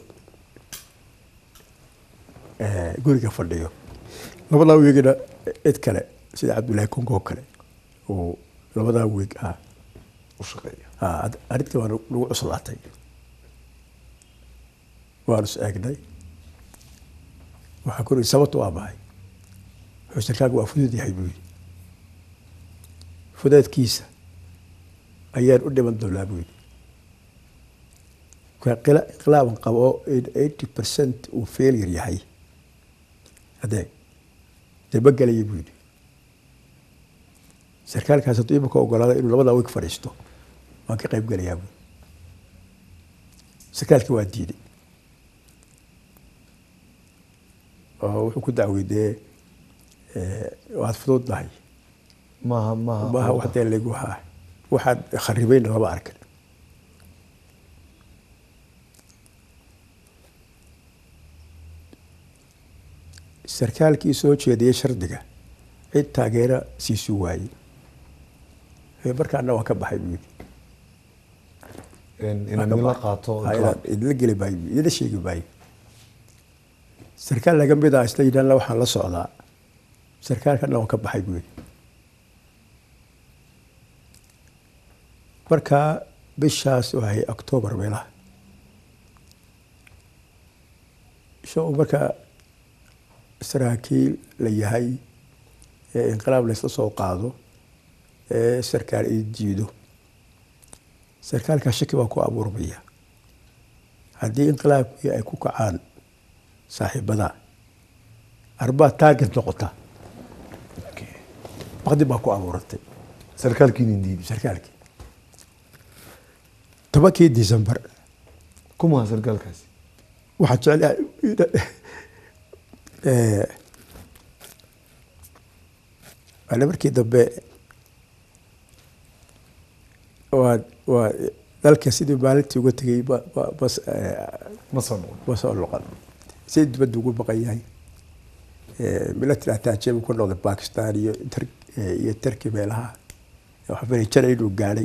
eh, guriga fadhiyo labadaa wiigna cid kale sida cabdullaahi kongo kale uu labadaa wiig ah u shaqeeya ah, ad- arrintii waa nagu cuslaatay waanu is eegnay waxaa kuri sababtu waa maxay wuxuu sarkaalku waa fudud yahay buu yidhi fudeedkiisa ayaan u dhiman doonaa buu yidhi ka qila- inqilaaban qabo oo eighty percent uu failure yahay adeeg dee ma gelaya buu yidhi sarkaalkaas hadduu imika ogolaada inuu labadaa wiig fadhiisto waan ka qayb gelayaa buu sarkaalkii waa diiday oo wuxuu ku dacweydee waad fududnahay maaha maaha maaha wax dee lagu haa waxaad kharibayna lama arkin sarkaalkii soo jeediyey shardiga cid taageera siisu waayey ee markaana waan ka baxay buu yidhi inaan idinla qaato Ha, inaan idinla geli maayo buu- idinla sheegi maayo sarkaal laga mid ah isla yidhaahna waxaan la socdaa sarkaalkana waan ka baxay buu yidhi markaa bishaas wahay octoobar meelaha isha uu markaa saraakiil la yahay ee inqilaab laysla soo qaado ee sarkaal ii diido sarkaalkaa shaki baa ku abuurmaya haddii inqilaabkii ay ku kacaan saaxiibada arbaa taagid noqota baqdi baa ku abuuratay sarkaalkii nin diiday sarkaalkii tobankii december kumaa sarkaalkaasi waxaan jeclahay waana markii dambe waa waa dalka sidii maalintii uga tegay ba ba bas ma soo noqon ma soo noqon si dibadda ugu baqan yahay military attachee buu ku noqday bakistan iyo Tur- iyo turkey meelaha waxaa filay jana inuu gaadhay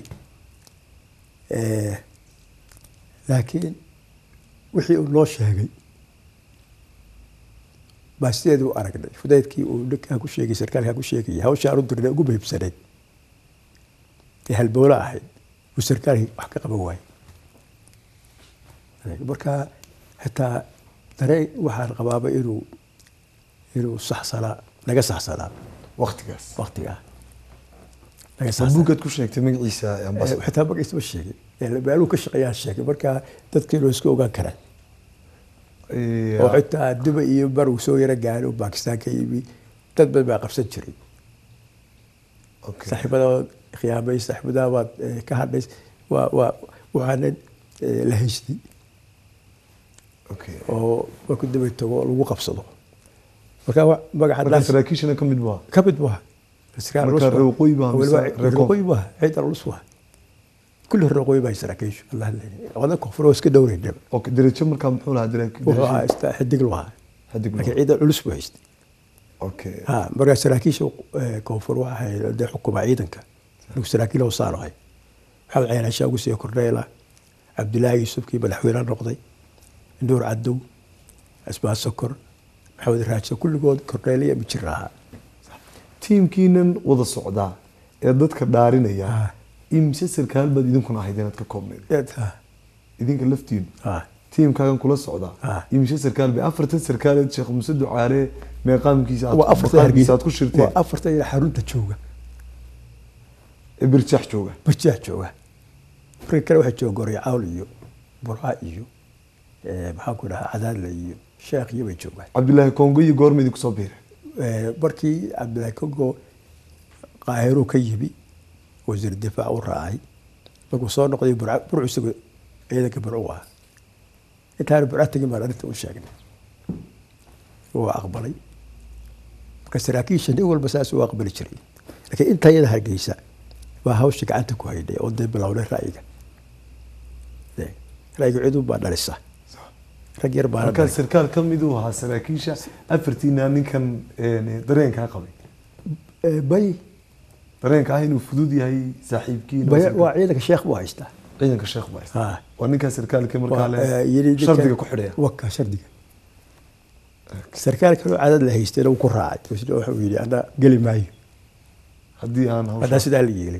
laakiin wixii uu noo sheegay baa sideeda u aragnay fudaydkii uu ninkaa ku sheegay sarkaalkaa ku sheegayay hawsha aan u dirnay ugu muhiimsanayd ee halbowlo ahayd uu sarkaalkii wax ka qaban waayey marka xitaa dareen waxaan qabaaba inuu inuu saxsanaa naga saxsanaa waktigaas waktigaa naga saxsanaa buugaad ku sheegtay magaciisa ambas- xitaa magaciisa ma sheegin meeluu ka shaqeeyaan sheegay marka dadkiinu isku ogaan karaan Eh, oo xitaa duba iyo bar uu soo yaro gaaray oo bakistaan ka yimi dad badan baa qabsan jiray okay. saaxiibada khiyaamay saaxiibada baad eh, ka hadhays waa waa waxaana eh, la haystay okay. oo markuu daba tago lagu qabsado marka wa- magaca marka daas saraakiishana ka mid bua ka mid maaha Sarkaal Marka culus waa. reer waqooyi baa mise Weliba reer reer koonfur? waqooyi maaha ciidan culus waa kulli reer waqooyi baa saraakiishu allah leeyahay wadan koonfur oo iska dhowreynaba okay. derajo markaa muxuu lahaa dera- wuxuu derajo? ahaa ista xidig lu ahaa Xidig lu laakiin ahaa. ciidan culus buu haystay okay. ha markaa saraakiisha eh, koonfur waxa ahayd dee xukuma ciidanka anigu saraakiil oo saan ahay maxamed ceenashaa ugu siiya korneela cabdilaahi yuusufkii madaxweyne noqday nuur cadow asbaa sokor maxamed raajo kulligood korneeliya mijir ahaa tiimkiinan wada socdaa ee dadka dhaarinaya Ah. imise sarkaal baad idinkuna ahayd inaad ka koobneyd Ha, idinka laftiinu ha. tiimkaagan kula socdaa Ah. imise sarkaal bay afartan sarkaaleed sheekh muse ducaale meeqaamkiisa aad- waa afartan maqaamkiisa hargeysa aad ku shirteen waa afartan ila xarunta jooga ee birjaax jooga barjaah jooga marka kale waxaa jooga gorya cawl iyo burca iyo eh, maxaan ku dhahaa cadaadle iyo sheekh iyo bay joogaan cabdilaahi kongo iyo goorma idinku soo biiray Eh, markii cabdilaahi kongo qaahiruu ka yimi wasiir difaac u raacay markuu soo noqday burca burcu isagu ciidanka burcu ah intaana burca tegin baan arrinta u sheegnay wuu aqbalay marka saraakiisha nin walba saas u aqbali jiray laakiin inta iyada hargeysa baa hawsha gacanta ku haynay oo dee bilownay ra'yiga Eh, ra'yiga cid baa dhalisa rag yar baa markaa sarkaal ka mid uu ahaa saraakiisha afartiina ninkan een, dareenkaa qabay bay dareenka ah inuu fudud yahay saaxiibkiin bay waa ciidanka sheekh buu haystaa ciidanka sheekh baa haysta. Ah. waa ninkaa sarkaalka markaa Waa, eh, yidhi le ninka- shardiga ku xidhaya waka shardiga sarkaal kaloo cadad la haystayna wuu ku raacay isna wuxuu yidhi ana geli maayo haddii aan haddaan hawsha sidaa la yeelay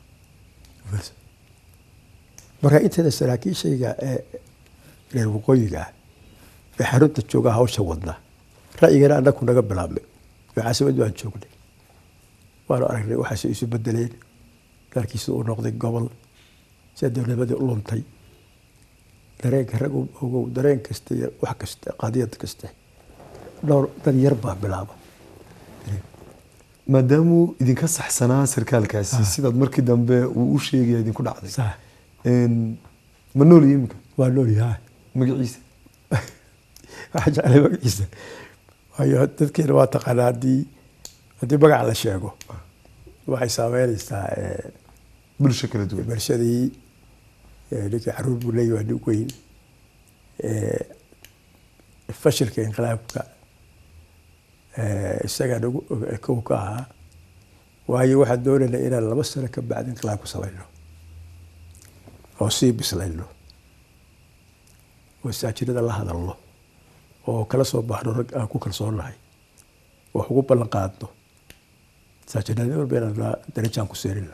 marka inteeda saraakiishayga ee reer waqooyiga ah ee xarunta jooga hawsha wadna ra'yigana annaku naga bilaabmay oo caasimad baan joognay waanu aragnay waxaase isu bedeleen dalkiisa uu noqday gobol sida dowladnimadii u luntay dareenka rag u ogow dareen kasta iyo wax kasta qadiyad kasta dhowr dad yar baa bilaaba maadaamuu idinka saxsanaa sarkaalkaasi sidaad markii dambe uu u sheegaya idinku dhacday Sax. Een, ma nool iyo iminka waa noolyahay magaciisa waxaa jeclay magaciisa waayo dadkeena waa taqaanaa haddii haddii magaca la sheego waxay saameynaysaa eh, bulsho kala duwan bulshadii eh, ninkii caruur buu leeyahay waa nin weyn Eh, fashilka inqilaabka eh, isagaa nagu og- kow ka ahaa waayo waxaan doonaynaa inaan laba sano ka bacdi inqilaab ku samayno oo sii bislayno oo saajinada la hadalno oo kala soo baxno rag aan ku kalsoonahay wax ugu ballan qaadno saajinada walba inaan la- darajaan ku seerina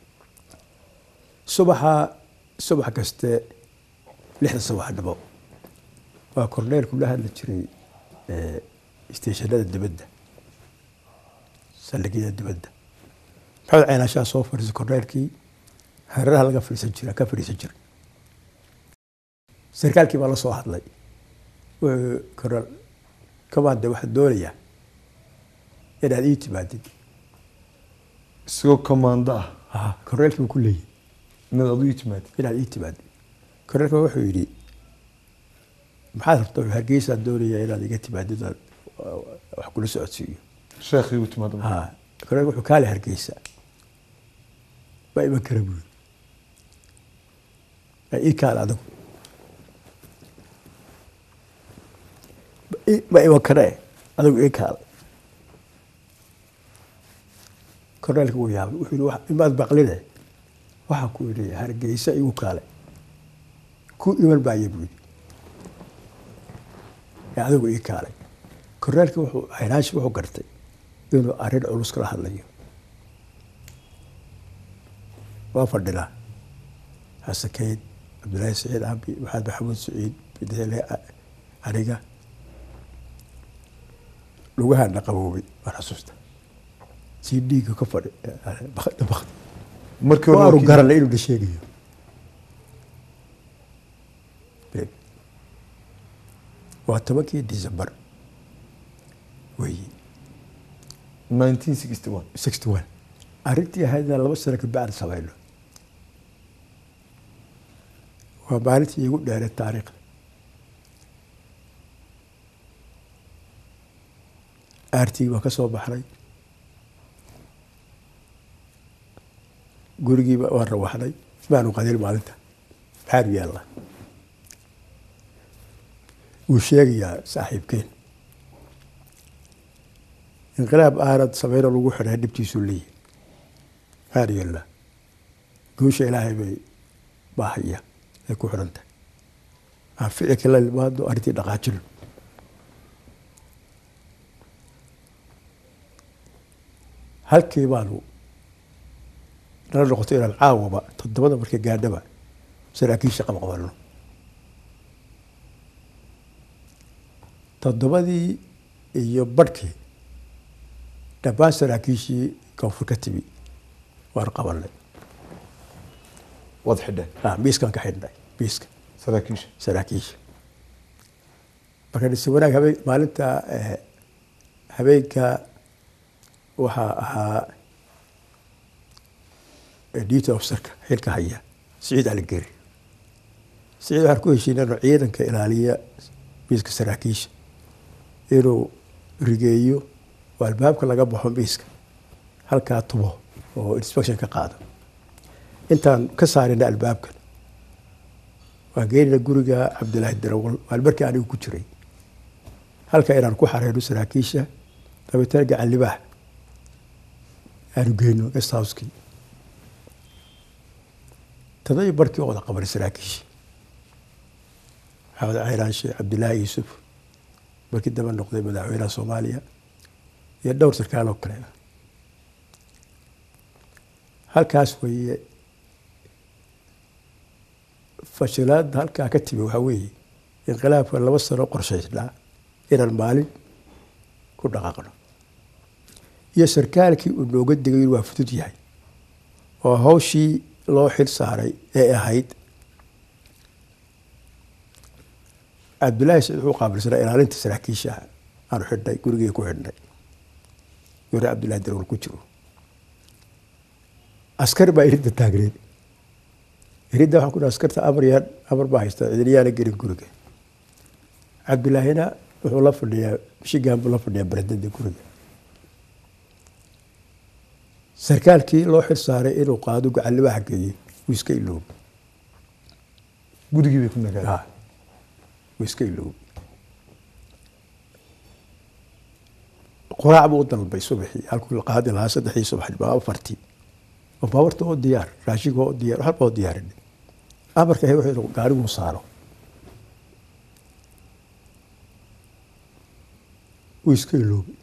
subaxa subax kaste lixda subaxnimo waa korneelku la hadli jiray eh, isteeshanada dibadda saldhigyada dibadda maxamed ceenaashaa soo fadhiisay korneelkii hareeraha laga fadhiisan jira ka fadhiisan jira sarkaalkii baa la soo hadlay wuxuu koral kamaande waxaan doonayaa inaad ii timaadid isagoo commando ah korneelkii buu ku leeyahy inaad adu ii timaadid inaad ii timaadid korneelka wuxuu yidhi maxaad rabta hargeysaan doonayaa inaad iga timaadid aad wax kula socodsiiyo sheekhii u timaado ha korneelka wuxuu kaale hargeysa ma iman kara buuri ii kaale adigu ma iman kare adigu ii kaale korneelka wuu yaabay wuxuu yihi imaad baqline waxaa ku yidhi hargeysa igu kaale ku iman baaya buu yidhi ee adigu ii kaalay korneelka wuxuu haynaashi wuxuu gartay inuu arrin culus kala hadlayo waa fadhinaa hasakeyd cabdullaahi saciid cambi maxamed maxamuud saciid bidele aniga lugahaana qaboobay waan xasuusta sii dhiigga ka fadhi bakti markii hore waanu waa kii- garanay inuu na sheegayo waa tobankii december weyi 1961 sixty one arrintii ahaydna laba sano ka bacdi samayno waa maalintii igu dheeree taariikhda aartii baa ka soo baxnay gurigiiba waan rawaxnay maanu qadin maalinta maxaanu yaallaa wuu sheegayaa saaxiibkeen inqilaab aanad sameyno lagu xidhay dhibtiisuu leeyahy maxaanu yaallaa guusha ilaahay bay baahaya ay ku xidhan tahay aan ficilka la imaado arrintii dhaqaajino halkii baanu nala noqotay inaan caawaba toddobada marka gaadhaba saraakiisha qaba qabanno toddobadii iyo badhkii dhammaan saraakiishii koonfur ka timi waan qabanay waad xidheen ah, miiskaan ka xidhnay miiska saraakiisha saraakiisha marka dhise wanaag habeen maalinta eh, habeenka waxaa ahaa eh, duty officerka xilka haya siciid aligeri siciid waxaan ku heshiinay inuu ciidanka ilaaliya miiska saraakiisha inuu rigeeyo oo albaabka laga baxo miiska halkaa tubo oo inspection ka qaado intaan ka saarina albaabkan waan geenina guriga cabdilaahi darawal waan markii anigu ku jiray halka inaan ku xareyno saraakiisha dabeetana gacan libaax aanu geyno guest house-kii tadai barkii oo wada qabanay saraakiisha maxamed cayraanshe cabdilaahi yuusuf markii daba noqday madaxweynaha soomaaliya iyo dhowr sarkaal oo kale halkaas weeye fashilaada halkaa ka timi waxaa weeye inqilaabka laba sano qorshaysnaa inaan maalin ku dhaqaaqno iyo sarkaalkii uu nooga digay inuu waa fudud yahay oo hawshii loo xil saaray ee ahayd cabdillaahi saciid wuxuu qaabilsanaa ilaalinta saraakiisha aanu xidhnay gurigii ku xidhnay yore cabdillahi darawal ku jiro askar baa iridda taagneed iridda waxaan ku dhaha askarta amar yaan amar baa haysta cidinayaana gelin guriga cabdillaahina wuxuu la fadhiyaa mishigaan buu la fadhiyaa baradada guriga sarkaalkii loo xil saaray inuu qaado gacalibaaxa geeyey wuu iska iloobay gurigii bay ku nagaadeen Ah, wuu iska iloobay quraac buu u dalbay subaxii halkuu la qaadi lahaa saddexdii subaxnimo afartii oo baabarta oo diyaar raashinka oo diyaar waxba oo diyaarinay amarka ahay wuxuu yidhi gaariguu saaro wuu iska iloobay